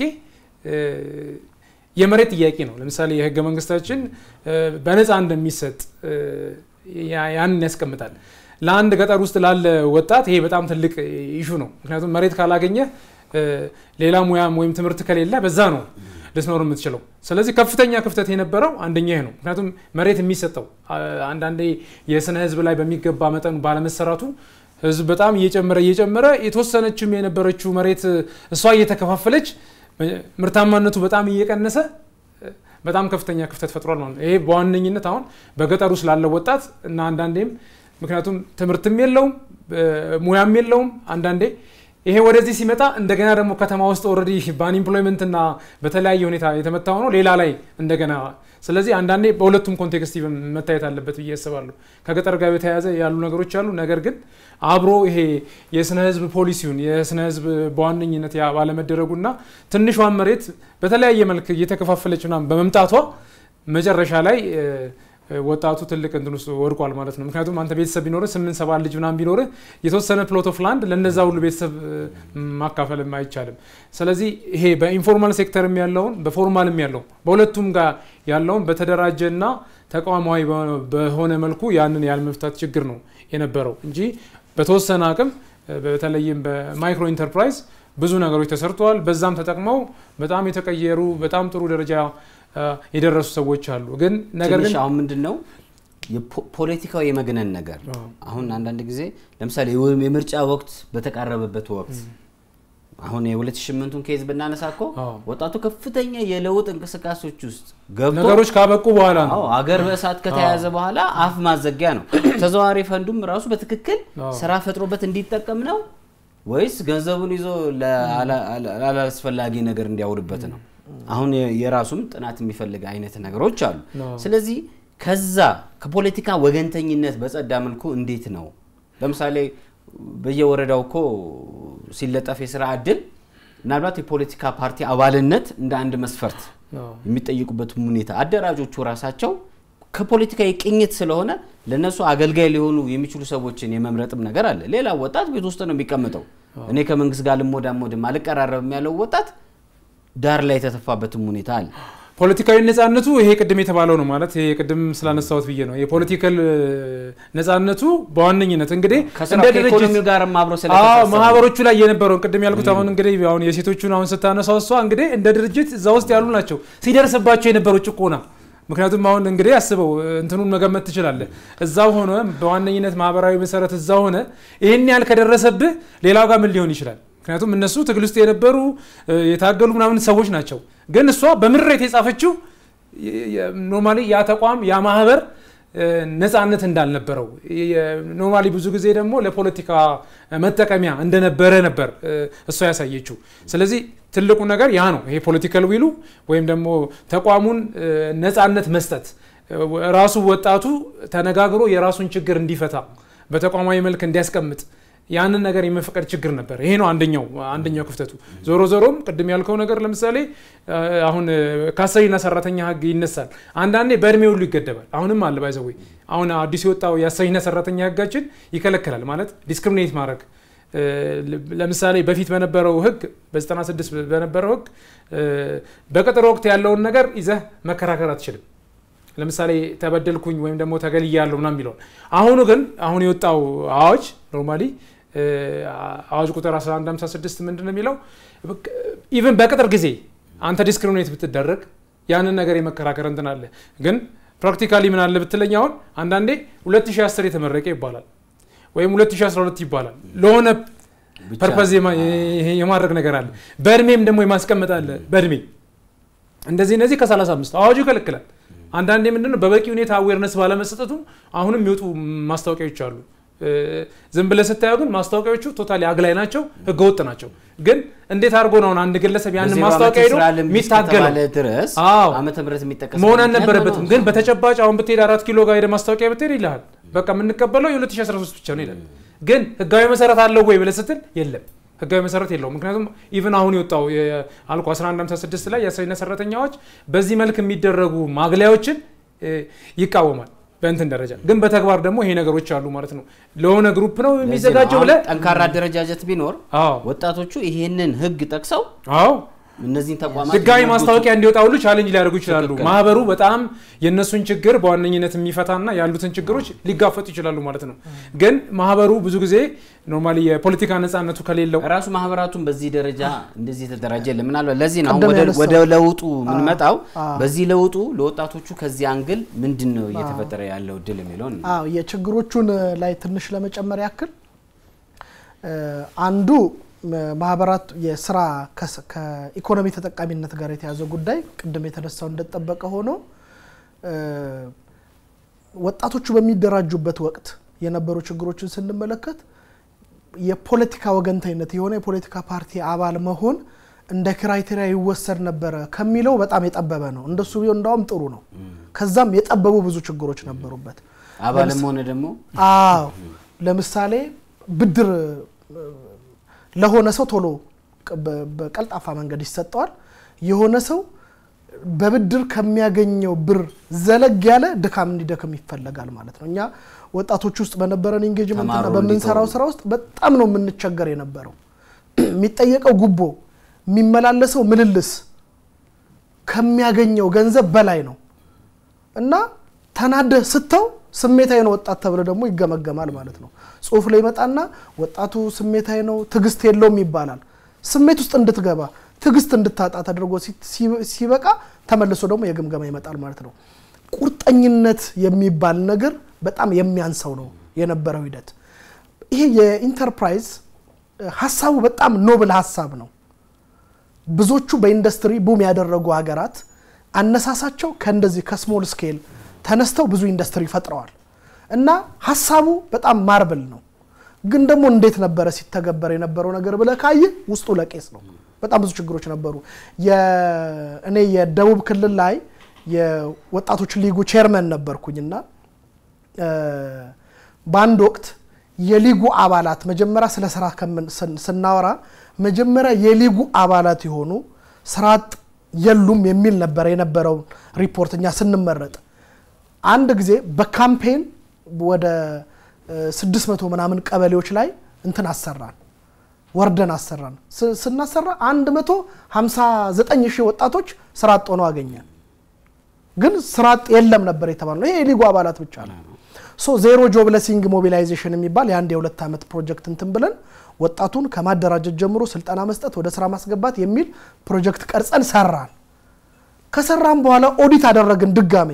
የመሬት ጥያቄ ነው። ለምሳሌ የህገ መንግስታችን በነፃ እንደሚሰጥ ያንን ያስቀምጣል። ለአንድ ገጠር ውስጥ ላለ ወጣት ይሄ በጣም ትልቅ ኢሹ ነው። ምክንያቱም መሬት ካላገኘ ሌላ ሙያም ወይም ትምህርት ከሌለ በዛ ነው ልትኖር የምትችለው። ስለዚህ ከፍተኛ ክፍተት የነበረው አንደኛ ይሄ ነው። ምክንያቱም መሬት የሚሰጠው አንዳንዴ የስነ ህዝብ ላይ በሚገባ መጠኑ ባለመሰራቱ ህዝብ በጣም እየጨመረ እየጨመረ የተወሰነችም የነበረችው መሬት እሷ እየተከፋፈለች ምርታማነቱ በጣም እየቀነሰ በጣም ከፍተኛ ክፍተት ፈጥሯል ማለት ነው። ይሄ በዋነኝነት አሁን በገጠሩ ስላለው ወጣት እና አንዳንዴም ምክንያቱም ትምህርትም የለውም ሙያም የለውም። አንዳንዴ ይሄ ወደዚህ ሲመጣ እንደገና ደግሞ ከተማ ውስጥ ኦልሬዲ በአንኢምፕሎይመንት እና በተለያየ ሁኔታ የተመታ ሆኖ ሌላ ላይ እንደገና ስለዚህ አንዳንዴ በሁለቱም ኮንቴክስት መታየት አለበት ብዬ አስባለሁ። ከገጠር ጋር የተያያዘ ያሉ ነገሮች አሉ። ነገር ግን አብሮ ይሄ የስነ ህዝብ ፖሊሲውን የስነ ህዝብ በዋነኝነት ባለመደረጉና ትንሿን መሬት በተለያየ መልክ እየተከፋፈለች ምናምን በመምጣቷ መጨረሻ ላይ ወጣቱ ትልቅ እንትን ውስጥ ወድቋል ማለት ነው። ምክንያቱም አንተ ቤተሰብ ቢኖርህ ስምንት ሰባት ልጅ ምናምን ቢኖርህ የተወሰነ ፕሎት ኦፍ ላንድ ለነዛ ሁሉ ቤተሰብ ማካፈልም አይቻልም። ስለዚህ ይሄ በኢንፎርማል ሴክተርም ያለውን በፎርማልም ያለውን በሁለቱም ጋር ያለውን በተደራጀና ተቋማዊ በሆነ መልኩ ያንን ያለመፍታት ችግር ነው የነበረው እንጂ በተወሰነ አቅም በተለይም በማይክሮ ኢንተርፕራይዝ ብዙ ነገሮች ተሰርተዋል። በዛም ተጠቅመው በጣም የተቀየሩ በጣም ጥሩ ደረጃ የደረሱ ሰዎች አሉ። ግን ነገር ግን አሁን ምንድን ነው ፖለቲካው የመግነን ነገር አሁን አንዳንድ ጊዜ ለምሳሌ የምርጫ ወቅት በተቃረበበት ወቅት አሁን የ2008ቱን ኬዝ ብናነሳ እኮ ወጣቱ ከፍተኛ የለውጥ እንቅስቃሴዎች ውስጥ ገብቶ ነገሮች ካበቁ በኋላ ነው አገር በእሳት ከተያዘ በኋላ አፍ ማዘጊያ ነው። ተዘዋዋሪ ፈንዱም ራሱ በትክክል ስራ ፈጥሮበት እንዲጠቀም ነው ወይስ ገንዘቡን ይዞ ላላስፈላጊ ነገር እንዲያውልበት ነው? አሁን የራሱም ጥናት የሚፈልግ አይነት ነገሮች አሉ። ስለዚህ ከዛ ከፖለቲካ ወገንተኝነት በጸዳ መልኩ እንዴት ነው ለምሳሌ በየወረዳው እኮ ሲለጠፍ የስራ እድል ምናልባት የፖለቲካ ፓርቲ አባልነት እንደ አንድ መስፈርት የሚጠይቁበት ሁኔታ አደራጆቹ ራሳቸው ከፖለቲካዊ ቅኝት ስለሆነ ለነሱ አገልጋይ ሊሆኑ የሚችሉ ሰዎችን የመምረጥም ነገር አለ። ሌላ ወጣት ቤት ውስጥ ነው የሚቀምጠው። እኔ ከመንግስት ጋር ልሞዳሞድም አልቀራረብም ያለው ወጣት ዳር ላይ የተተፋበትም ሁኔታ አለ። ፖለቲካዊ ነጻነቱ ይሄ ቅድም የተባለው ነው ማለት ይሄ ቅድም ስላነሳሁት ብዬ ነው። የፖለቲካል ነጻነቱ በዋነኝነት እንግዲህ እንደ ድርጅት ጋር አብሮ ማህበሮቹ ላይ የነበረውን ቅድም ያልኩት አሁን እንግዲህ አሁን የሴቶቹን አሁን ስታነሳው እሷ እንግዲህ እንደ ድርጅት እዛ ውስጥ ያሉ ናቸው ሲደርስባቸው የነበረው ጭቆና ምክንያቱም አሁን እንግዲህ አስበው እንትኑን መገመት ትችላለህ። እዛው ሆነ በዋነኝነት ማህበራዊ መሰረት እዛ ሆነ ይህን ያህል ከደረሰብህ ሌላው ጋር ምን ሊሆን ይችላል? ምክንያቱም እነሱ ትግል ውስጥ የነበሩ የታገሉ ምናምን ሰዎች ናቸው። ግን እሷ በምሬት የጻፈችው ኖርማሊ ያ ተቋም ያ ማህበር ነፃነት እንዳልነበረው ኖርማሊ ብዙ ጊዜ ደግሞ ለፖለቲካ መጠቀሚያ እንደነበረ ነበር እሷ ያሳየችው። ስለዚህ ትልቁ ነገር ያ ነው። ይሄ ፖለቲካል ዊሉ ወይም ደግሞ ተቋሙን ነፃነት መስጠት ራሱ ወጣቱ ተነጋግሮ የራሱን ችግር እንዲፈታ በተቋማዊ መልክ እንዲያስቀምጥ ያንን ነገር የመፈቀድ ችግር ነበር። ይሄ ነው አንደኛው አንደኛው ክፍተቱ። ዞሮ ዞሮም ቅድም ያልከው ነገር ለምሳሌ አሁን ከአሰሪና ሰራተኛ ህግ ይነሳል። አንዳንዴ በእድሜ ሁሉ ይገደባል። አሁንም አለ ባይዘዌ አሁን አዲስ የወጣው የአሰሪና ሰራተኛ ህጋችን ይከለክላል ማለት ዲስክሪሚኔት ማድረግ ለምሳሌ በፊት በነበረው ህግ በ96 በነበረው ህግ በቅጥር ወቅት ያለውን ነገር ይዘህ መከራከር አትችልም። ለምሳሌ ተበደልኩኝ ወይም ደግሞ ተገልያለሁ ምናምን የሚለውን አሁኑ ግን አሁን የወጣው አዋጅ ኖርማሊ አዋጅ ቁጥር 1156 ምንድን ነው የሚለው ኢቨን በቅጥር ጊዜ አንተ ዲስክሪሚኔት ብትደረግ ያንን ነገር የመከራከር እንትን አለ። ግን ፕራክቲካሊ ምን አለ ብትለኝ አሁን አንዳንዴ 2010 የተመረቀ ይባላል ወይም 2012 ይባላል ለሆነ ፐርፐዝ የማድረግ ነገር አለ። በእድሜም ደግሞ የማስቀመጥ አለ። በእድሜ እንደዚህ እነዚህ ከ35 አዋጁ ይከለክላል። አንዳንዴ ምንድነው በበቂ ሁኔታ አዌርነስ ባለመሰጠቱ አሁንም የሚወጡ ማስታወቂያዎች አሉ። ዝም ብለህ ስታየው ግን ማስታወቂያዎቹ ቶታሊ አግላይ ናቸው፣ ህገወጥ ናቸው። ግን እንዴት አድርጎ ነው አንድ ግለሰብ ያንን ማስታወቂያ ሄዶ የሚታገለው ድረስ ዓመተ ምህረት የሚጠቀስ መሆን አልነበረበትም። ግን በተጨባጭ አሁን ብትሄድ አራት ኪሎ ጋር ሄደ ማስታወቂያ ብትሄድ ይልሃል በቃ የምንቀበለው የ2013 ብቻ ነው ይላል። ግን ህጋዊ መሰረት አለው ወይ ብለህ ስትል የለም ህጋዊ መሰረት የለውም። ምክንያቱም ኢቭን አሁን የወጣው አልኮ 1156 ላይ የአስረኛ ሰራተኛዎች በዚህ መልክ የሚደረጉ ማግለያዎችን ይቃወማል በእንትን ደረጃ ግን በተግባር ደግሞ ይሄ ነገሮች አሉ ማለት ነው። ለሆነ ግሩፕ ነው የሚዘጋጀው ብለህ ጠንካራ አደረጃጀት ቢኖር ወጣቶቹ ይሄንን ህግ ጠቅሰው አዎ እነዚህን ተቋማት ህጋዊ ማስታወቂያ እንዲወጣ ሁሉ ቻሌንጅ ሊያደርጉ ይችላሉ። ማህበሩ በጣም የእነሱን ችግር በዋነኝነት የሚፈታና ያሉትን ችግሮች ሊጋፈጡ ይችላሉ ማለት ነው። ግን ማህበሩ ብዙ ጊዜ ኖርማሊ የፖለቲካ ነፃነቱ ከሌለው ራሱ ማህበራቱን በዚህ ደረጃ እንደዚህ የተደራጀ የለም። ምናልባት ለዚህ ነው ወደ ለውጡ የምንመጣው። በዚህ ለውጡ ለወጣቶቹ ከዚህ አንግል ምንድን ነው እየተፈጠረ ያለው እድል የሚለውን የችግሮቹን ላይ ትንሽ ለመጨመር ያክል አንዱ ማህበራት የስራ ከኢኮኖሚ ተጠቃሚነት ጋር የተያዘ ጉዳይ ቅድም የተነሳው እንደጠበቀ ሆኖ ወጣቶቹ በሚደራጁበት ወቅት የነበሩ ችግሮችን ስንመለከት የፖለቲካ ወገንተኝነት የሆነ የፖለቲካ ፓርቲ አባል መሆን እንደ ክራይቴሪያ ይወሰድ ነበረ ከሚለው በጣም የጠበበ ነው። እንደሱ ቢሆን እንዳውም ጥሩ ነው። ከዛም የጠበቡ ብዙ ችግሮች ነበሩበት። አባልም ሆነ ደግሞ አዎ ለምሳሌ ብድር ለሆነ ሰው ቶሎ በቀልጣፋ መንገድ ይሰጠዋል። የሆነ ሰው በብድር ከሚያገኘው ብር ዘለግ ያለ ድካም እንዲደክም ይፈለጋል ማለት ነው። እኛ ወጣቶች ውስጥ በነበረን ኢንጌጅመንትና ተማሩ በምንሰራው ስራ ውስጥ በጣም ነው የምንቸገር የነበረው። የሚጠየቀው ጉቦ፣ የሚመላለሰው ምልልስ ከሚያገኘው ገንዘብ በላይ ነው እና ተናደህ ስተው ስሜታዊ ነው ወጣት ተብሎ ደግሞ ይገመገማል ማለት ነው። ጽሁፍ ላይ ይመጣና ወጣቱ ስሜታዊ ነው፣ ትዕግስት የለውም ይባላል። ስሜት ውስጥ እንድትገባ ትዕግስት እንድታጣ ተደርጎ ሲበቃ ተመልሶ ደግሞ የግምገማ ይመጣል ማለት ነው። ቁርጠኝነት የሚባል ነገር በጣም የሚያንሰው ነው የነበረው ሂደት። ይሄ የኢንተርፕራይዝ ሀሳቡ በጣም ኖብል ሀሳብ ነው። ብዙዎቹ በኢንዱስትሪ ቡም ያደረጉ ሀገራት አነሳሳቸው ከእንደዚህ ከስሞል ስኬል ተነስተው ብዙ ኢንዱስትሪ ፈጥረዋል እና ሀሳቡ በጣም ማርብል ነው። ግን ደግሞ እንዴት ነበረ ሲተገበር የነበረው ነገር ብለህ ካየህ ውስጡ ለቄስ ነው። በጣም ብዙ ችግሮች ነበሩ። እኔ የደቡብ ክልል ላይ የወጣቶች ሊጉ ቼርመን ነበርኩኝና በአንድ ወቅት የሊጉ አባላት መጀመሪያ ስለ ስራ ስናወራ መጀመሪያ የሊጉ አባላት የሆኑ ስራ አጥ የሉም የሚል ነበረ የነበረውን ሪፖርት እኛ ስንመረጥ አንድ ጊዜ በካምፔን ወደ 600 ምናምን ቀበሌዎች ላይ እንትን አሰራን ወርደን አሰራን። ስናሰራ 159 ሺህ ወጣቶች ስራ አጥ ሆነው አገኘን። ግን ስራ አጥ የለም ነበር የተባለው። ይሄ የሊጉ አባላት ብቻ ነው። ሶ ዜሮ ጆብ ለሲንግ ሞቢላይዜሽን የሚባል የአንድ የሁለት ዓመት ፕሮጀክት እንትን ብለን ወጣቱን ከማደራጀት ጀምሮ ስልጠና መስጠት፣ ወደ ስራ ማስገባት የሚል ፕሮጀክት ቀርጸን ሰራን። ከሰራን በኋላ ኦዲት አደረግን ድጋሜ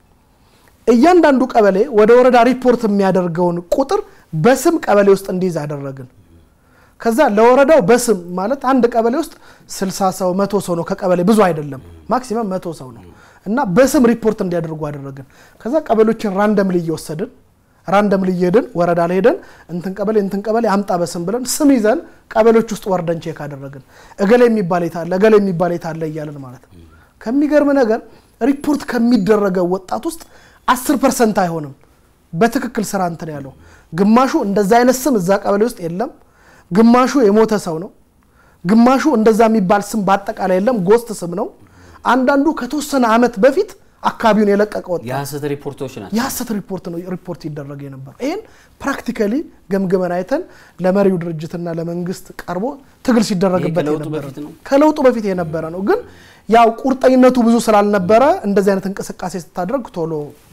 እያንዳንዱ ቀበሌ ወደ ወረዳ ሪፖርት የሚያደርገውን ቁጥር በስም ቀበሌ ውስጥ እንዲይዝ አደረግን። ከዛ ለወረዳው በስም ማለት አንድ ቀበሌ ውስጥ 60 ሰው መቶ ሰው ነው ከቀበሌ ብዙ አይደለም፣ ማክሲመም መቶ ሰው ነው እና በስም ሪፖርት እንዲያደርጉ አደረግን። ከዛ ቀበሌዎችን ራንደምሊ እየወሰድን ራንደምሊ እየሄድን ወረዳ ላይ ሄደን እንትን ቀበሌ እንትን ቀበሌ አምጣ በስም ብለን ስም ይዘን ቀበሌዎች ውስጥ ወርደን ቼክ አደረግን። እገሌ የሚባል የታለ እገሌ የሚባል የታለ እያለን ማለት ነው። ከሚገርም ነገር ሪፖርት ከሚደረገው ወጣት ውስጥ አስር ፐርሰንት አይሆንም በትክክል ስራ እንትን ያለው ግማሹ እንደዛ አይነት ስም እዛ ቀበሌ ውስጥ የለም። ግማሹ የሞተ ሰው ነው። ግማሹ እንደዛ የሚባል ስም በአጠቃላይ የለም፣ ጎስት ስም ነው። አንዳንዱ ከተወሰነ አመት በፊት አካባቢውን የለቀቀ ወጣት የሀሰት ሪፖርቶች ናቸው። የሀሰት ሪፖርት ነው ሪፖርት ይደረግ የነበረው። ይህን ፕራክቲካሊ ገምግመን አይተን ለመሪው ድርጅትና ለመንግስት ቀርቦ ትግል ሲደረግበት ከለውጡ የነበረ በፊት ነው? ከለውጡ በፊት የነበረ ነው። ግን ያው ቁርጠኝነቱ ብዙ ስላልነበረ እንደዚህ አይነት እንቅስቃሴ ስታደርግ ቶሎ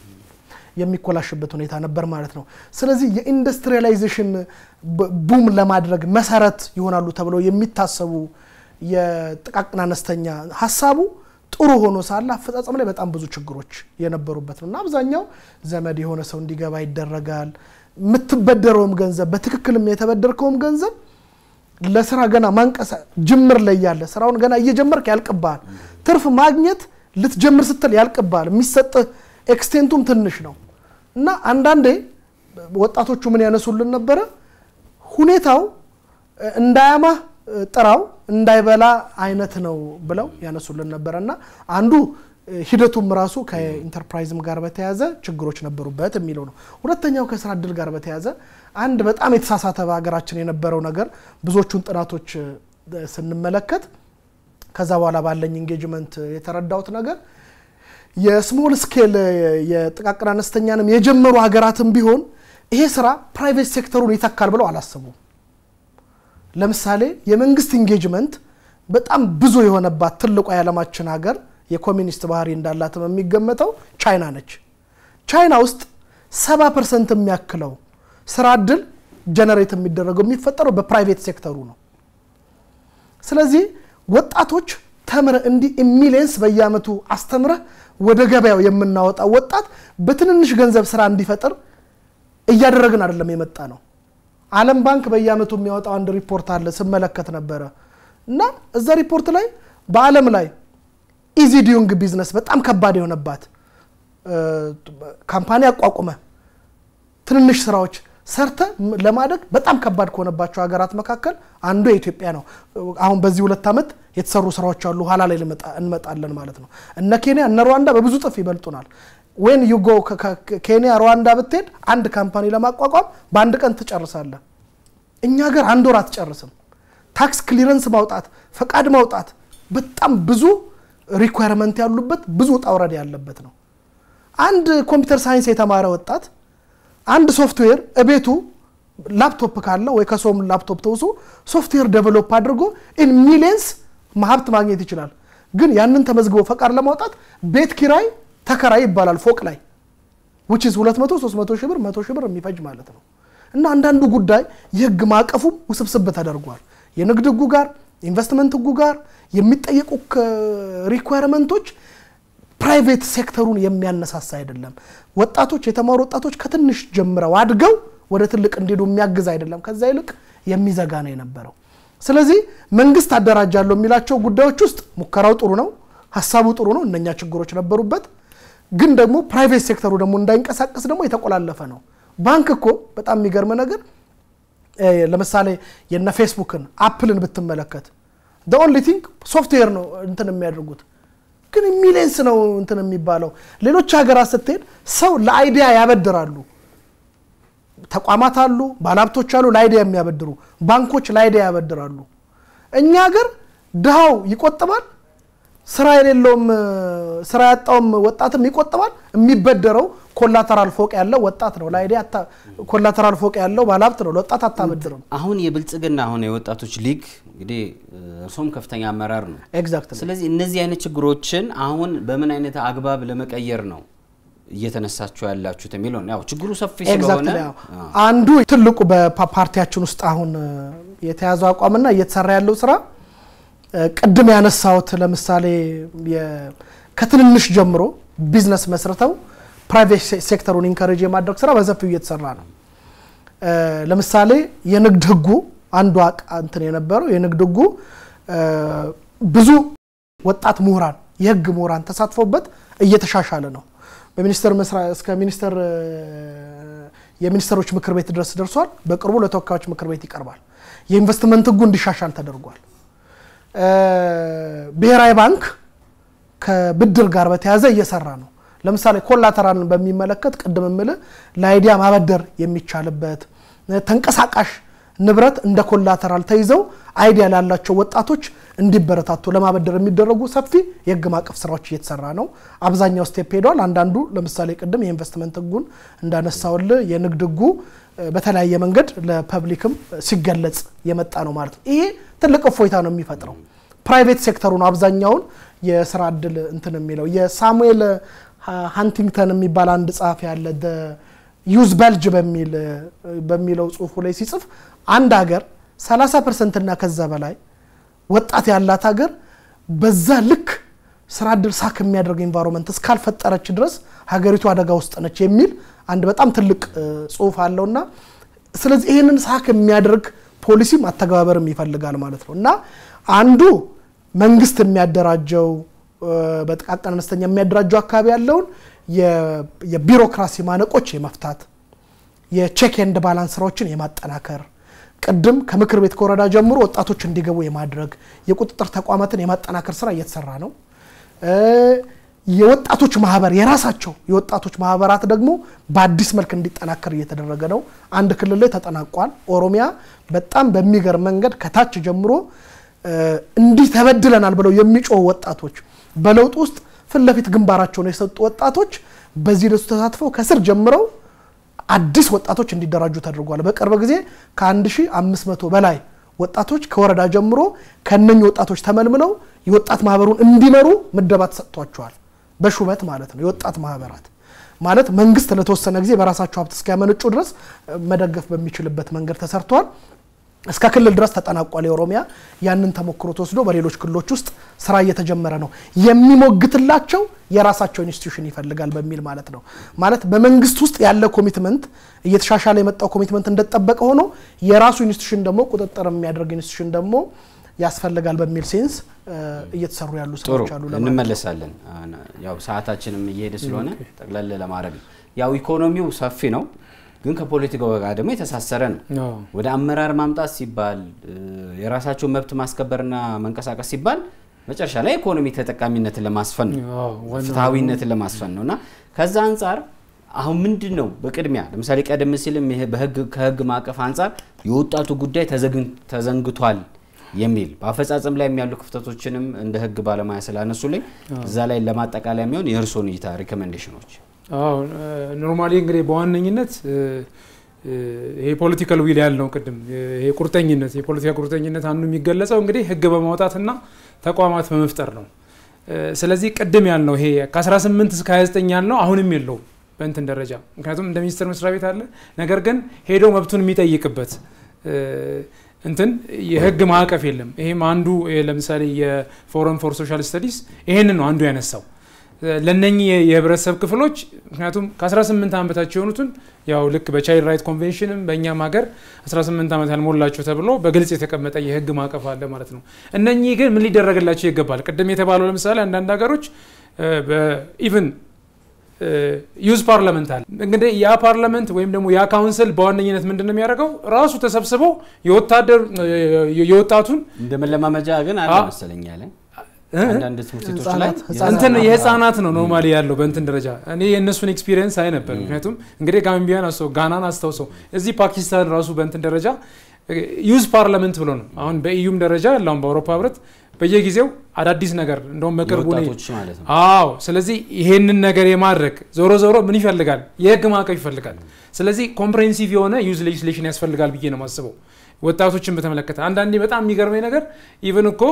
የሚኮላሽበት ሁኔታ ነበር ማለት ነው። ስለዚህ የኢንዱስትሪያላይዜሽን ቡም ለማድረግ መሰረት ይሆናሉ ተብለው የሚታሰቡ የጥቃቅን አነስተኛ ሀሳቡ ጥሩ ሆኖ ሳለ አፈጻጸም ላይ በጣም ብዙ ችግሮች የነበሩበት ነው እና አብዛኛው ዘመድ የሆነ ሰው እንዲገባ ይደረጋል። የምትበደረውም ገንዘብ በትክክልም የተበደርከውም ገንዘብ ለስራ ገና ማንቀሳ ጅምር ላይ ያለ ስራውን ገና እየጀመርክ ያልቅብሃል። ትርፍ ማግኘት ልትጀምር ስትል ያልቅብሃል። የሚሰጥህ ኤክስቴንቱም ትንሽ ነው እና አንዳንዴ ወጣቶቹ ምን ያነሱልን ነበረ ሁኔታው እንዳያማህ ጥራው እንዳይበላ አይነት ነው ብለው ያነሱልን ነበረ እና አንዱ ሂደቱም ራሱ ከኢንተርፕራይዝም ጋር በተያያዘ ችግሮች ነበሩበት የሚለው ነው። ሁለተኛው ከስራ እድል ጋር በተያያዘ አንድ በጣም የተሳሳተ በሀገራችን የነበረው ነገር ብዙዎቹን ጥናቶች ስንመለከት ከዛ በኋላ ባለኝ ኢንጌጅመንት የተረዳሁት ነገር የስሞል ስኬል የጥቃቅን አነስተኛንም የጀመሩ ሀገራትም ቢሆን ይሄ ስራ ፕራይቬት ሴክተሩን ይተካል ብለው አላሰቡም። ለምሳሌ የመንግስት ኢንጌጅመንት በጣም ብዙ የሆነባት ትልቋ የዓለማችን ሀገር የኮሚኒስት ባህሪ እንዳላትም የሚገመተው ቻይና ነች። ቻይና ውስጥ ሰባ ፐርሰንት የሚያክለው ስራ እድል ጀነሬት የሚደረገው የሚፈጠረው በፕራይቬት ሴክተሩ ነው። ስለዚህ ወጣቶች ተምረህ እንዲህ ሚሊየንስ በየአመቱ አስተምረህ ወደ ገበያው የምናወጣው ወጣት በትንንሽ ገንዘብ ስራ እንዲፈጥር እያደረግን አይደለም የመጣ ነው። ዓለም ባንክ በየአመቱ የሚያወጣው አንድ ሪፖርት አለ ስመለከት ነበረ እና እዛ ሪፖርት ላይ በዓለም ላይ ኢዚ ዲዩንግ ቢዝነስ በጣም ከባድ የሆነባት ካምፓኒ አቋቁመ ትንንሽ ስራዎች ሰርተ ለማደግ በጣም ከባድ ከሆነባቸው ሀገራት መካከል አንዱ የኢትዮጵያ ነው። አሁን በዚህ ሁለት ዓመት የተሰሩ ስራዎች አሉ። ኋላ ላይ እንመጣለን ማለት ነው። እነ ኬንያ እነ ሩዋንዳ በብዙ ጥፍ ይበልጡናል። ዌን ዩ ጎ ኬንያ ሩዋንዳ ብትሄድ አንድ ካምፓኒ ለማቋቋም በአንድ ቀን ትጨርሳለህ። እኛ ሀገር አንድ ወር አትጨርስም። ታክስ ክሊረንስ ማውጣት፣ ፈቃድ ማውጣት በጣም ብዙ ሪኳየርመንት ያሉበት ብዙ ውጣ ውረድ ያለበት ነው። አንድ ኮምፒውተር ሳይንስ የተማረ ወጣት አንድ ሶፍትዌር እቤቱ ላፕቶፕ ካለው ወይ ከሰውም ላፕቶፕ ተውሶ ሶፍትዌር ዴቨሎፕ አድርጎ ኢን ሚሊየንስ ሀብት ማግኘት ይችላል። ግን ያንን ተመዝግቦ ፈቃድ ለማውጣት ቤት ኪራይ ተከራይ ይባላል ፎቅ ላይ ዊች ኢዝ 200 300 ሺህ ብር 100 ሺህ ብር የሚፈጅ ማለት ነው። እና አንዳንዱ ጉዳይ የህግ ማዕቀፉም ውስብስብ ተደርጓል። የንግድ ህጉ ጋር ኢንቨስትመንት ህጉ ጋር የሚጠየቁ ሪኳየርመንቶች ፕራይቬት ሴክተሩን የሚያነሳሳ አይደለም። ወጣቶች የተማሩ ወጣቶች ከትንሽ ጀምረው አድገው ወደ ትልቅ እንዲሄዱ የሚያግዝ አይደለም። ከዛ ይልቅ የሚዘጋ ነው የነበረው። ስለዚህ መንግስት አደራጃለሁ የሚላቸው ጉዳዮች ውስጥ ሙከራው ጥሩ ነው፣ ሀሳቡ ጥሩ ነው። እነኛ ችግሮች ነበሩበት። ግን ደግሞ ፕራይቬት ሴክተሩ ደግሞ እንዳይንቀሳቀስ ደግሞ የተቆላለፈ ነው። ባንክ እኮ በጣም የሚገርም ነገር ለምሳሌ የነ ፌስቡክን አፕልን ብትመለከት ኦንሊ ቲንግ ሶፍትዌር ነው እንትን የሚያደርጉት ግን ሚሊየንስ ነው እንትን የሚባለው። ሌሎች ሀገራት ስትሄድ ሰው ለአይዲያ ያበድራሉ። ተቋማት አሉ፣ ባለሀብቶች አሉ ለአይዲያ የሚያበድሩ ባንኮች ለአይዲያ ያበድራሉ። እኛ ሀገር ድሃው ይቆጥባል፣ ስራ የሌለውም ስራ ያጣውም ወጣትም ይቆጥባል። የሚበደረው ኮላተራል ፎቅ ያለው ወጣት ነው። ለአይዲያ ኮላተራል ፎቅ ያለው ባለሀብት ነው። ለወጣት አታበድርም። አሁን የብልጽግና አሁን የወጣቶች ሊግ እንግዲህ እርሶም ከፍተኛ አመራር ነው። ኤግዛክት ስለዚህ እነዚህ አይነት ችግሮችን አሁን በምን አይነት አግባብ ለመቀየር ነው እየተነሳችሁ ያላችሁት የሚለው ያው ችግሩ ሰፊ ስለሆነ አንዱ ትልቁ በፓርቲያችን ውስጥ አሁን የተያዘው አቋምና እየተሰራ ያለው ስራ ቅድም ያነሳሁት ለምሳሌ ከትንንሽ ጀምሮ ቢዝነስ መስርተው ፕራይቬት ሴክተሩን ኢንካሬጅ የማድረግ ስራ በሰፊው እየተሰራ ነው። ለምሳሌ የንግድ ህጉ አንዱ እንትን የነበረው የንግድ ህጉ ብዙ ወጣት ምሁራን የህግ ምሁራን ተሳትፎበት እየተሻሻለ ነው። በሚኒስተር እስከ ሚኒስተር የሚኒስትሮች ምክር ቤት ድረስ ደርሷል። በቅርቡ ለተወካዮች ምክር ቤት ይቀርባል። የኢንቨስትመንት ህጉ እንዲሻሻል ተደርጓል። ብሔራዊ ባንክ ከብድር ጋር በተያያዘ እየሰራ ነው። ለምሳሌ ኮላተራልን በሚመለከት ቅድም የምልህ ለአይዲያ ማበደር የሚቻልበት ተንቀሳቃሽ ንብረት እንደ ኮላተራል ተይዘው አይዲያ ላላቸው ወጣቶች እንዲበረታቱ ለማበደር የሚደረጉ ሰፊ የህግ ማዕቀፍ ስራዎች እየተሰራ ነው። አብዛኛው ስቴፕ ሄደዋል። አንዳንዱ ለምሳሌ ቅድም የኢንቨስትመንት ህጉን እንዳነሳውል የንግድ ህጉ በተለያየ መንገድ ለፐብሊክም ሲገለጽ የመጣ ነው ማለት ነው። ይሄ ትልቅ እፎይታ ነው የሚፈጥረው። ፕራይቬት ሴክተሩ ነው አብዛኛውን የስራ እድል እንትን የሚለው የሳሙኤል ሃንቲንግተን የሚባል አንድ ጸሐፊ ያለ ዩዝ በልጅ በሚለው ጽሁፉ ላይ ሲጽፍ አንድ ሀገር 30 ፐርሰንት እና ከዛ በላይ ወጣት ያላት ሀገር በዛ ልክ ስራ እድል ሳክ የሚያደርግ ኤንቫይሮንመንት እስካልፈጠረች ድረስ ሀገሪቱ አደጋ ውስጥ ነች የሚል አንድ በጣም ትልቅ ጽሁፍ አለውና ስለዚህ ይህንን ሳክ የሚያደርግ ፖሊሲም አተገባበርም ይፈልጋል ማለት ነው እና አንዱ መንግስት የሚያደራጀው በጥቃቅን አነስተኛ የሚያደራጀው አካባቢ ያለውን የቢሮክራሲ ማነቆች የመፍታት የቼክ ኤንድ ባላንስ ስራዎችን የማጠናከር ቅድም ከምክር ቤት ከወረዳ ጀምሮ ወጣቶች እንዲገቡ የማድረግ የቁጥጥር ተቋማትን የማጠናከር ስራ እየተሰራ ነው። የወጣቶች ማህበር የራሳቸው የወጣቶች ማህበራት ደግሞ በአዲስ መልክ እንዲጠናከር እየተደረገ ነው። አንድ ክልል ላይ ተጠናቋል። ኦሮሚያ በጣም በሚገርም መንገድ ከታች ጀምሮ እንዲህ ተበድለናል ብለው የሚጮሁ ወጣቶች በለውጥ ውስጥ ፊት ለፊት ግንባራቸውን የሰጡ ወጣቶች በዚህ ደሱ ተሳትፈው ከስር ጀምረው አዲስ ወጣቶች እንዲደራጁ ተደርጓል። በቅርብ ጊዜ ከ1500 በላይ ወጣቶች ከወረዳ ጀምሮ ከነኚህ ወጣቶች ተመልምለው የወጣት ማህበሩን እንዲመሩ ምደባ ተሰጥቷቸዋል። በሹመት ማለት ነው። የወጣት ማህበራት ማለት መንግስት ለተወሰነ ጊዜ በራሳቸው ሀብት እስኪያመነጩ ድረስ መደገፍ በሚችልበት መንገድ ተሰርቷል። እስከ ክልል ድረስ ተጠናቋል። የኦሮሚያ ያንን ተሞክሮ ተወስዶ በሌሎች ክልሎች ውስጥ ስራ እየተጀመረ ነው። የሚሞግትላቸው የራሳቸው ኢንስቲትዩሽን ይፈልጋል በሚል ማለት ነው። ማለት በመንግስት ውስጥ ያለ ኮሚትመንት እየተሻሻለ የመጣው ኮሚትመንት እንደተጠበቀ ሆኖ የራሱ ኢንስቲትዩሽን ደግሞ ቁጥጥር የሚያደርግ ኢንስቲትዩሽን ደግሞ ያስፈልጋል በሚል ሴንስ እየተሰሩ ያሉ ጥሩ ስራዎች አሉ። ለማለት ነው። እንመለሳለን። ያው ሰዓታችንም እየሄደ ስለሆነ ጠቅለል ለማድረግ ነው። ያው ኢኮኖሚው ሰፊ ነው። ግን ከፖለቲካው ጋር ደግሞ የተሳሰረ ነው። አዎ። ወደ አመራር ማምጣት ሲባል እ፣ የራሳቸውን መብት ማስከበርና መንቀሳቀስ ሲባል መጨረሻ ላይ ኢኮኖሚ ተጠቃሚነትን ለማስፈን ነው፣ አዎ፣ ዋናው ፍትሐዊነትን ለማስፈን ነው እና ከዛ አንጻር አሁን ምንድን ነው በቅድሚያ ለምሳሌ ቀደም ሲልም ይሄ በህግ ከህግ ማዕቀፍ አንጻር የወጣቱ ጉዳይ ተዘግን- ተዘንግቷል የሚል በአፈጻጸም ላይ ያሉ ክፍተቶችንም እንደ ህግ ባለሙያ ስላነሱልኝ እዛ ላይ ለማጠቃለያ የሚሆን የእርስዎን እይታ ሪኮሜንዴሽኖች አዎ ኖርማሊ እንግዲህ በዋነኝነት እ፣ እ፣ ይሄ ፖለቲካል ዊል ያልነው ቅድም ይሄ ቁርጠኝነት የፖለቲካ ቁርጠኝነት አንዱ የሚገለጸው እንግዲህ ህግ በማውጣትና ተቋማት በመፍጠር ነው። እ፣ ስለዚህ ቅድም ያልነው ይሄ ከ18 እስከ 29 ያልነው አሁንም የለውም በእንትን ደረጃ ምክንያቱም እንደ ሚኒስቴር መስሪያ ቤት አለ። ነገር ግን ሄዶ መብቱን የሚጠይቅበት እ፣ እንትን የህግ ማዕቀፍ የለም። ይሄም አንዱ ይሄ ለምሳሌ የፎረም ፎር ሶሻል ስተዲስ ይሄንን ነው አንዱ ያነሳው ለነኚህ የህብረተሰብ ክፍሎች ምክንያቱም ከ18 ዓመት በታች የሆኑትን ያው ልክ በቻይልድ ራይት ኮንቬንሽንም በእኛም ሀገር 18 ዓመት ያልሞላቸው ተብሎ በግልጽ የተቀመጠ የህግ ማዕቀፍ አለ ማለት ነው። እነኚህ ግን ምን ሊደረግላቸው ይገባል? ቅድም የተባለው ለምሳሌ አንዳንድ ሀገሮች ኢቭን ዩዝ ፓርላመንት አለ። እንግዲህ ያ ፓርላመንት ወይም ደግሞ ያ ካውንስል በዋነኝነት ምንድን ነው የሚያደርገው? ራሱ ተሰብስቦ የወታደር የወጣቱን እንደ መለማመጃ ግን አለ አ- መሰለኝ ያለ እ? አንዳንድ ትምህርት ቤቶች ላይ ህጻናት- ህጻናት እንትን ህጻናት የህፃናት ነው ኖርማሊ ያለው በእንትን ደረጃ እኔ የእነሱን ኤክስፒሪየንስ አይ ነበር። ምክንያቱም እንግዲህ ጋምቢያን አስተው ጋናን አስታውሰው እዚህ ፓኪስታን ራሱ በእንትን ደረጃ ዩዝ ፓርላመንት ብሎ ነው አሁን በኢዩም ደረጃ ያለውን በአውሮፓ ህብረት በየጊዜው አዳዲስ ነገር እንደውም በቅርቡ እኔ- የወጣቶች ማለት ነው። አዎ ስለዚህ ይሄንን ነገር የማድረግ ዞሮ ዞሮ ምን ይፈልጋል? የህግ ማዕቀፍ ይፈልጋል። ስለዚህ ኮምፕሬሄንሲቭ የሆነ ዩዝ ሌጅስሌሽን ያስፈልጋል ብዬ ነው የማስበው። ወጣቶችን በተመለከተ አንዳንዴ በጣም የሚገርመኝ ነገር ኢቨን እኮ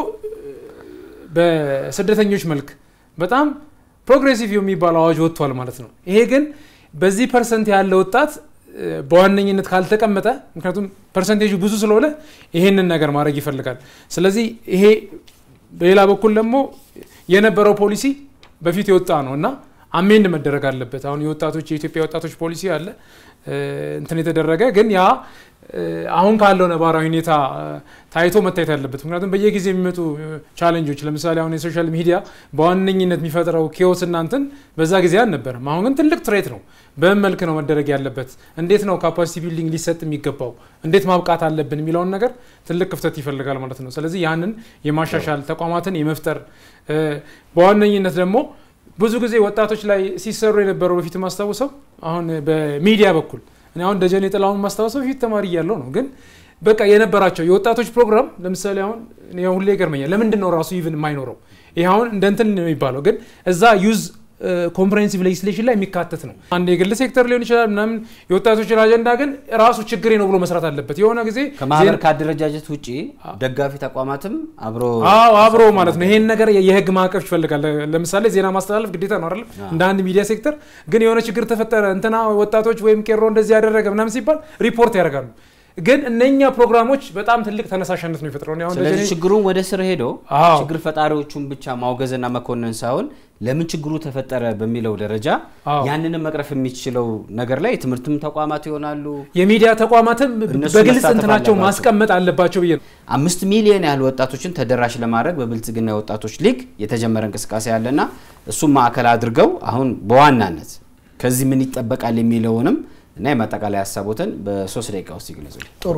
በስደተኞች መልክ በጣም ፕሮግሬሲቭ የሚባል አዋጅ ወጥቷል ማለት ነው። ይሄ ግን በዚህ ፐርሰንት ያለ ወጣት እ፣ በዋነኝነት ካልተቀመጠ ምክንያቱም ፐርሰንቴጁ ብዙ ስለሆነ ይሄንን ነገር ማድረግ ይፈልጋል። ስለዚህ ይሄ በሌላ በኩል ደግሞ የነበረው ፖሊሲ በፊት የወጣ ነው እና አሜንድ መደረግ አለበት። አሁን የወጣቶች የኢትዮጵያ ወጣቶች ፖሊሲ አለ እ፣ እንትን የተደረገ ግን ያ እ፣ አሁን ካለው ነባራዊ ሁኔታ እ፣ ታይቶ መታየት አለበት። ምክንያቱም በየጊዜው የሚመጡ ቻሌንጆች ለምሳሌ አሁን የሶሻል ሚዲያ በዋነኝነት የሚፈጥረው ኬዎስ እና እንትን በዛ ጊዜ አልነበረም። አሁን ግን ትልቅ ትሬት ነው። በምን መልክ ነው መደረግ ያለበት? እንዴት ነው ካፓሲቲ ቢልዲንግ ሊሰጥ የሚገባው? እንዴት ማብቃት አለብን የሚለውን ነገር ትልቅ ክፍተት ይፈልጋል ማለት ነው። ስለዚህ ያንን የማሻሻል ተቋማትን የመፍጠር እ፣ በዋነኝነት ደግሞ ብዙ ጊዜ ወጣቶች ላይ ሲሰሩ የነበረው በፊት ማስታውሰው አሁን በሚዲያ በኩል እኔ አሁን ደጀኔ ጥላሁን ማስታወሰው በፊት ተማሪ እያለሁ ነው። ግን በቃ የነበራቸው የወጣቶች ፕሮግራም ለምሳሌ አሁን እኔ ሁሌ ይገርመኛል። ለምንድን ነው ራሱ ኢቭን የማይኖረው? ይህ አሁን እንደ እንትን ነው የሚባለው፣ ግን እዛ ዩዝ ኮምፕሬሄንሲቭ ሌጅስሌሽን ላይ የሚካተት ነው። አንድ የግል ሴክተር ሊሆን ይችላል ምናምን የወጣቶችን አጀንዳ ግን ራሱ ችግሬ ነው ብሎ መስራት አለበት። የሆነ ጊዜ ከማህበር ዜና- ከአደረጃጀት ውጭ ደጋፊ ተቋማትም አብሮ አዎ አብሮ ማለት ነው። ይሄን ነገር የህግ ማዕቀፍ ይፈልጋል። ለምሳሌ ዜና ማስተላለፍ ግዴታ ነው አይደለም? እንደ አንድ ሚዲያ ሴክተር ግን የሆነ ችግር ተፈጠረ እንትና ወጣቶች ወይም ቄሮ እንደዚህ ያደረገ ምናምን ሲባል ሪፖርት ያደርጋሉ። ግን እነኛ ፕሮግራሞች በጣም ትልቅ ተነሳሽነት ነው የፈጥረው። እኔ አሁን ስለዚህ ደጀኔ- ችግሩን ወደ ስር ሄዶ አዎ። ችግር ፈጣሪዎቹን ብቻ ማውገዝና መኮንን ሳይሆን ለምን ችግሩ ተፈጠረ በሚለው ደረጃ አዎ። ያንንም መቅረፍ የሚችለው ነገር ላይ የትምህርትም ተቋማት ይሆናሉ። የሚዲያ ተቋማትም እነሱ በግልጽ መሳተፍ እንትናቸው አለባቸው። ማስቀመጥ አለባቸው ብዬ ነው። አምስት ሚሊዮን ያህል ወጣቶችን ተደራሽ ለማድረግ በብልጽግና የወጣቶች ሊግ የተጀመረ እንቅስቃሴ ያለና እሱም ማዕከል አድርገው አሁን በዋናነት ከዚህ ምን ይጠበቃል የሚለውንም እና የማጠቃላይ ሀሳቦትን በሶስት ደቂቃ ውስጥ ይግለጹ። ጥሩ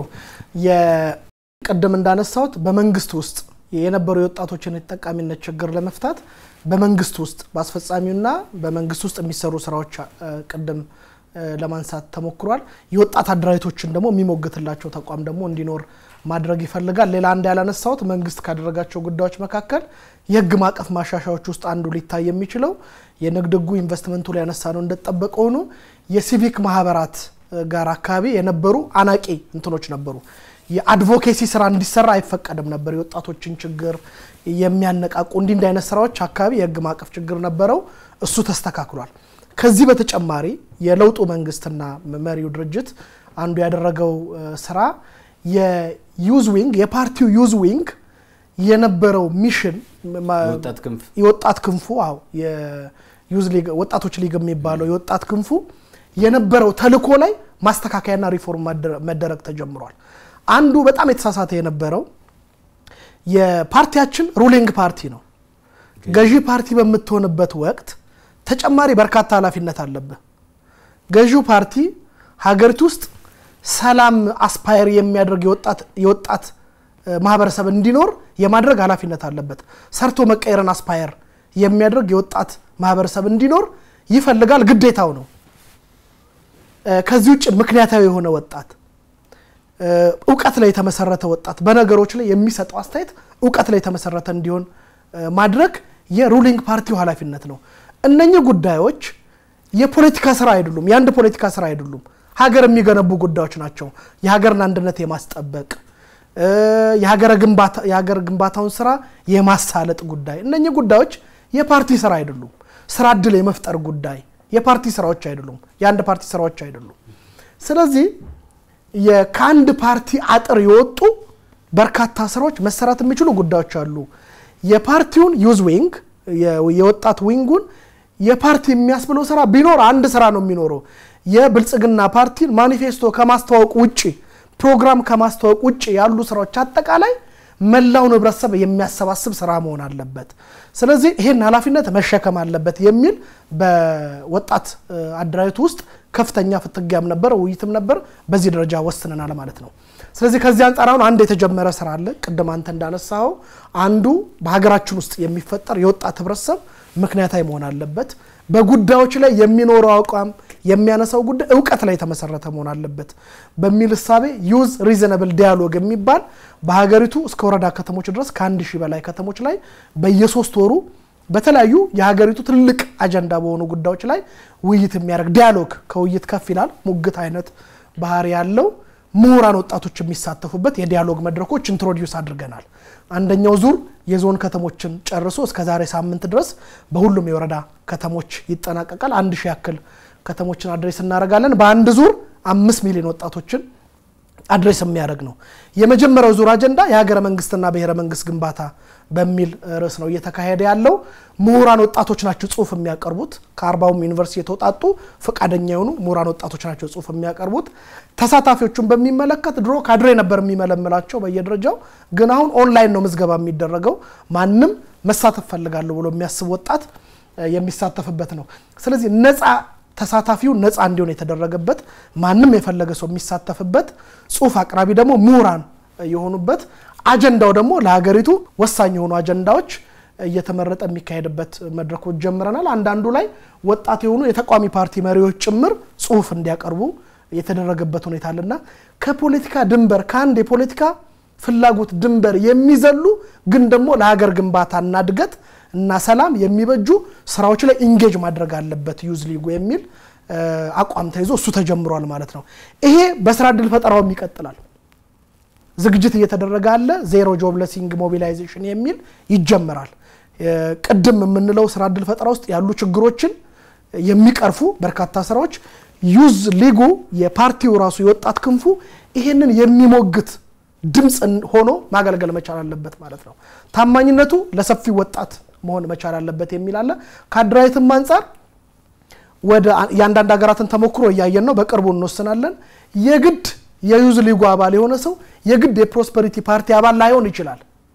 የቅድም እንዳነሳሁት በመንግስት ውስጥ የነበሩ የወጣቶችን የተጠቃሚነት ችግር ለመፍታት በመንግስት ውስጥ በአስፈጻሚውና በመንግስት ውስጥ የሚሰሩ ስራዎች እ፣ ቅድም እ፣ ለማንሳት ተሞክሯል። የወጣት አደራጅቶችን ደግሞ የሚሞግትላቸው ተቋም ደግሞ እንዲኖር ማድረግ ይፈልጋል። ሌላ አንድ ያላነሳሁት መንግስት ካደረጋቸው ጉዳዮች መካከል የህግ ማዕቀፍ ማሻሻያዎች ውስጥ አንዱ ሊታይ የሚችለው የንግድ ህጉ ኢንቨስትመንቱ ላይ ያነሳ ነው እንደጠበቀ ሆኖ የሲቪክ ማህበራት እ፣ ጋር አካባቢ የነበሩ አናቂ እንትኖች ነበሩ። የአድቮኬሲ ስራ እንዲሰራ አይፈቀድም ነበር። የወጣቶችን ችግር የሚያነቃቁ እንዲህ እንዲህ አይነት ስራዎች አካባቢ የህግ ማዕቀፍ ችግር ነበረው። እሱ ተስተካክሏል። ከዚህ በተጨማሪ የለውጡ መንግስትና መሪው ድርጅት አንዱ ያደረገው እ፣ ስራ የዩዝ ዊንግ የፓርቲው ዩዝ ዊንግ የነበረው ሚሽን ማ- የወጣት ክንፍ የወጣት ክንፉ አዎ የዩዝ ሊግ ወጣቶች ሊግ የሚባለው የወጣት ክንፉ የነበረው ተልእኮ ላይ ማስተካከያና ሪፎርም ማደረ- መደረግ ተጀምሯል። አንዱ በጣም የተሳሳተ የነበረው የፓርቲያችን ሩሊንግ ፓርቲ ነው። ገዢ ፓርቲ በምትሆንበት ወቅት ተጨማሪ በርካታ ኃላፊነት አለብህ። ገዢው ፓርቲ ሀገሪቱ ውስጥ ሰላም አስፓየር የሚያደርግ የወጣት ማህበረሰብ እንዲኖር የማድረግ ኃላፊነት አለበት። ሰርቶ መቀየርን አስፓየር የሚያደርግ የወጣት ማህበረሰብ እንዲኖር ይፈልጋል፣ ግዴታው ነው። ከዚህ ውጭ ምክንያታዊ የሆነ ወጣት እውቀት ላይ የተመሰረተ ወጣት በነገሮች ላይ የሚሰጠው አስተያየት እውቀት ላይ የተመሰረተ እንዲሆን ማድረግ የሩሊንግ ፓርቲው ኃላፊነት ነው። እነኚህ ጉዳዮች የፖለቲካ ስራ አይደሉም፣ የአንድ ፖለቲካ ስራ አይደሉም። ሀገር የሚገነቡ ጉዳዮች ናቸው። የሀገርን አንድነት የማስጠበቅ የሀገር ግንባታውን ስራ የማሳለጥ ጉዳይ፣ እነኚህ ጉዳዮች የፓርቲ ስራ አይደሉም። ስራ እድል የመፍጠር ጉዳይ የፓርቲ ስራዎች አይደሉም፣ የአንድ ፓርቲ ስራዎች አይደሉም። ስለዚህ ከአንድ ፓርቲ አጥር የወጡ በርካታ ስራዎች መሰራት የሚችሉ ጉዳዮች አሉ። የፓርቲውን ዩዝ ዊንግ የወጣት ዊንጉን የፓርቲ የሚያስብለው ስራ ቢኖር አንድ ስራ ነው የሚኖረው። የብልጽግና ፓርቲን ማኒፌስቶ ከማስተዋወቅ ውጭ ፕሮግራም ከማስተዋወቅ ውጭ ያሉ ስራዎች አጠቃላይ መላውን ህብረተሰብ የሚያሰባስብ ስራ መሆን አለበት። ስለዚህ ይህን ኃላፊነት መሸከም አለበት የሚል በወጣት አደራጀቱ ውስጥ ከፍተኛ ፍትጊያም ነበር፣ ውይይትም ነበር። በዚህ ደረጃ ወስነናል ማለት ነው። ስለዚህ ከዚህ አንጻር አሁን አንድ የተጀመረ ስራ አለ። ቅድም አንተ እንዳነሳኸው አንዱ በሀገራችን ውስጥ የሚፈጠር የወጣት ህብረተሰብ ምክንያታዊ መሆን አለበት። በጉዳዮች ላይ የሚኖረው አቋም የሚያነሳው ጉዳይ እውቀት ላይ የተመሰረተ መሆን አለበት በሚል እሳቤ ዩዝ ሪዘነብል ዲያሎግ የሚባል በሀገሪቱ እስከ ወረዳ ከተሞች ድረስ ከአንድ ሺህ በላይ ከተሞች ላይ በየሶስት ወሩ በተለያዩ የሀገሪቱ ትልቅ አጀንዳ በሆኑ ጉዳዮች ላይ ውይይት የሚያደርግ ዲያሎግ ከውይይት ከፍ ይላል ሙግት አይነት ባህሪ ያለው ምሁራን ወጣቶች የሚሳተፉበት የዲያሎግ መድረኮች ኢንትሮዲውስ አድርገናል። አንደኛው ዙር የዞን ከተሞችን ጨርሶ እስከ ዛሬ ሳምንት ድረስ በሁሉም የወረዳ ከተሞች ይጠናቀቃል። አንድ ሺህ ያክል ከተሞችን አድሬስ እናደርጋለን። በአንድ ዙር አምስት ሚሊዮን ወጣቶችን አድሬስ የሚያደርግ ነው። የመጀመሪያው ዙር አጀንዳ የሀገረ መንግስትና ብሔረ መንግስት ግንባታ በሚል ርዕስ ነው እየተካሄደ ያለው። ምሁራን ወጣቶች ናቸው ጽሁፍ የሚያቀርቡት። ከአርባውም ዩኒቨርሲቲ የተውጣጡ ፈቃደኛ የሆኑ ምሁራን ወጣቶች ናቸው ጽሁፍ የሚያቀርቡት። ተሳታፊዎቹን በሚመለከት ድሮ ካድሬ ነበር የሚመለምላቸው በየደረጃው፣ ግን አሁን ኦንላይን ነው ምዝገባ የሚደረገው። ማንም መሳተፍ ፈልጋለሁ ብሎ የሚያስብ ወጣት የሚሳተፍበት ነው። ስለዚህ ነፃ ተሳታፊው ነፃ እንዲሆን የተደረገበት ማንም የፈለገ ሰው የሚሳተፍበት ጽሁፍ አቅራቢ ደግሞ ምሁራን የሆኑበት አጀንዳው ደግሞ ለሀገሪቱ ወሳኝ የሆኑ አጀንዳዎች እየተመረጠ የሚካሄድበት መድረኮች ጀምረናል። አንዳንዱ ላይ ወጣት የሆኑ የተቃዋሚ ፓርቲ መሪዎች ጭምር ጽሁፍ እንዲያቀርቡ የተደረገበት ሁኔታ አለና ከፖለቲካ ድንበር ከአንድ የፖለቲካ ፍላጎት ድንበር የሚዘሉ ግን ደግሞ ለሀገር ግንባታና እድገት እና ሰላም የሚበጁ ስራዎች ላይ ኢንጌጅ ማድረግ አለበት ዩዝ ሊጉ የሚል አቋም ተይዞ እሱ ተጀምሯል ማለት ነው። ይሄ በስራ እድል ፈጠራውም ይቀጥላል። ዝግጅት እየተደረገ አለ። ዜሮ ጆብለሲንግ ሞቢላይዜሽን የሚል ይጀመራል። ቅድም የምንለው ስራ እድል ፈጠራ ውስጥ ያሉ ችግሮችን የሚቀርፉ በርካታ ስራዎች ዩዝ ሊጉ የፓርቲው ራሱ የወጣት ክንፉ ይሄንን የሚሞግት ድምፅ ሆኖ ማገልገል መቻል አለበት ማለት ነው። ታማኝነቱ ለሰፊው ወጣት መሆን መቻል አለበት የሚል አለ። ከአደራጀትም አንጻር ወደ የአንዳንድ ሀገራትን ተሞክሮ እያየን ነው። በቅርቡ እንወስናለን። የግድ የዩዝ ሊጉ አባል የሆነ ሰው የግድ የፕሮስፐሪቲ ፓርቲ አባል ላይሆን ይችላል።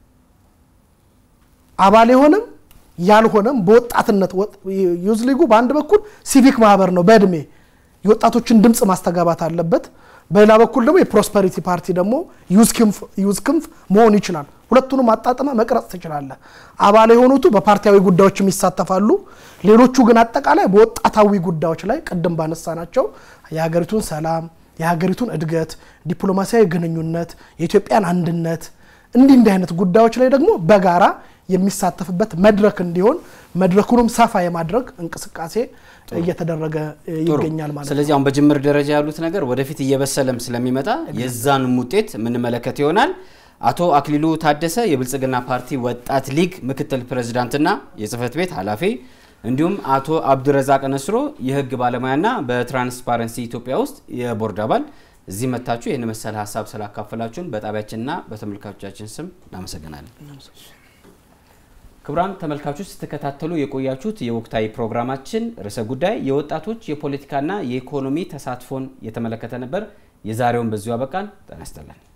አባል የሆነም ያልሆነም በወጣትነት ዩዝ ሊጉ በአንድ በኩል ሲቪክ ማህበር ነው፣ በእድሜ የወጣቶችን ድምፅ ማስተጋባት አለበት። በሌላ በኩል ደግሞ የፕሮስፐሪቲ ፓርቲ ደግሞ ዩዝ ክንፍ መሆን ይችላል። ሁለቱንም አጣጥመ መቅረጽ ትችላለህ። አባል የሆኑቱ በፓርቲያዊ ጉዳዮችም ይሳተፋሉ። ሌሎቹ ግን አጠቃላይ በወጣታዊ ጉዳዮች ላይ ቅድም ባነሳናቸው የሀገሪቱን ሰላም፣ የሀገሪቱን እድገት፣ ዲፕሎማሲያዊ ግንኙነት፣ የኢትዮጵያን አንድነት እንዲህ እንዲህ አይነት ጉዳዮች ላይ ደግሞ በጋራ የሚሳተፍበት መድረክ እንዲሆን መድረኩንም ሰፋ የማድረግ እንቅስቃሴ እየተደረገ ይገኛል ማለት ነው። ስለዚህ አሁን በጅምር ደረጃ ያሉት ነገር ወደፊት እየበሰለም ስለሚመጣ የዛንም ውጤት የምንመለከት ይሆናል። አቶ አክሊሉ ታደሰ የብልጽግና ፓርቲ ወጣት ሊግ ምክትል ፕሬዝዳንትና የጽህፈት ቤት ኃላፊ እንዲሁም አቶ አብዱረዛቅ ነስሮ የህግ ባለሙያና በትራንስፓረንሲ ኢትዮጵያ ውስጥ የቦርድ አባል እዚህ መታችሁ ይህን መሰል ሀሳብ ስላካፈላችሁን በጣቢያችንና በተመልካቾቻችን ስም እናመሰግናለን። ክቡራን ተመልካቾች ስትከታተሉ የቆያችሁት የወቅታዊ ፕሮግራማችን ርዕሰ ጉዳይ የወጣቶች የፖለቲካና የኢኮኖሚ ተሳትፎን የተመለከተ ነበር። የዛሬውን በዚሁ አበቃን። ጤና ይስጥልን።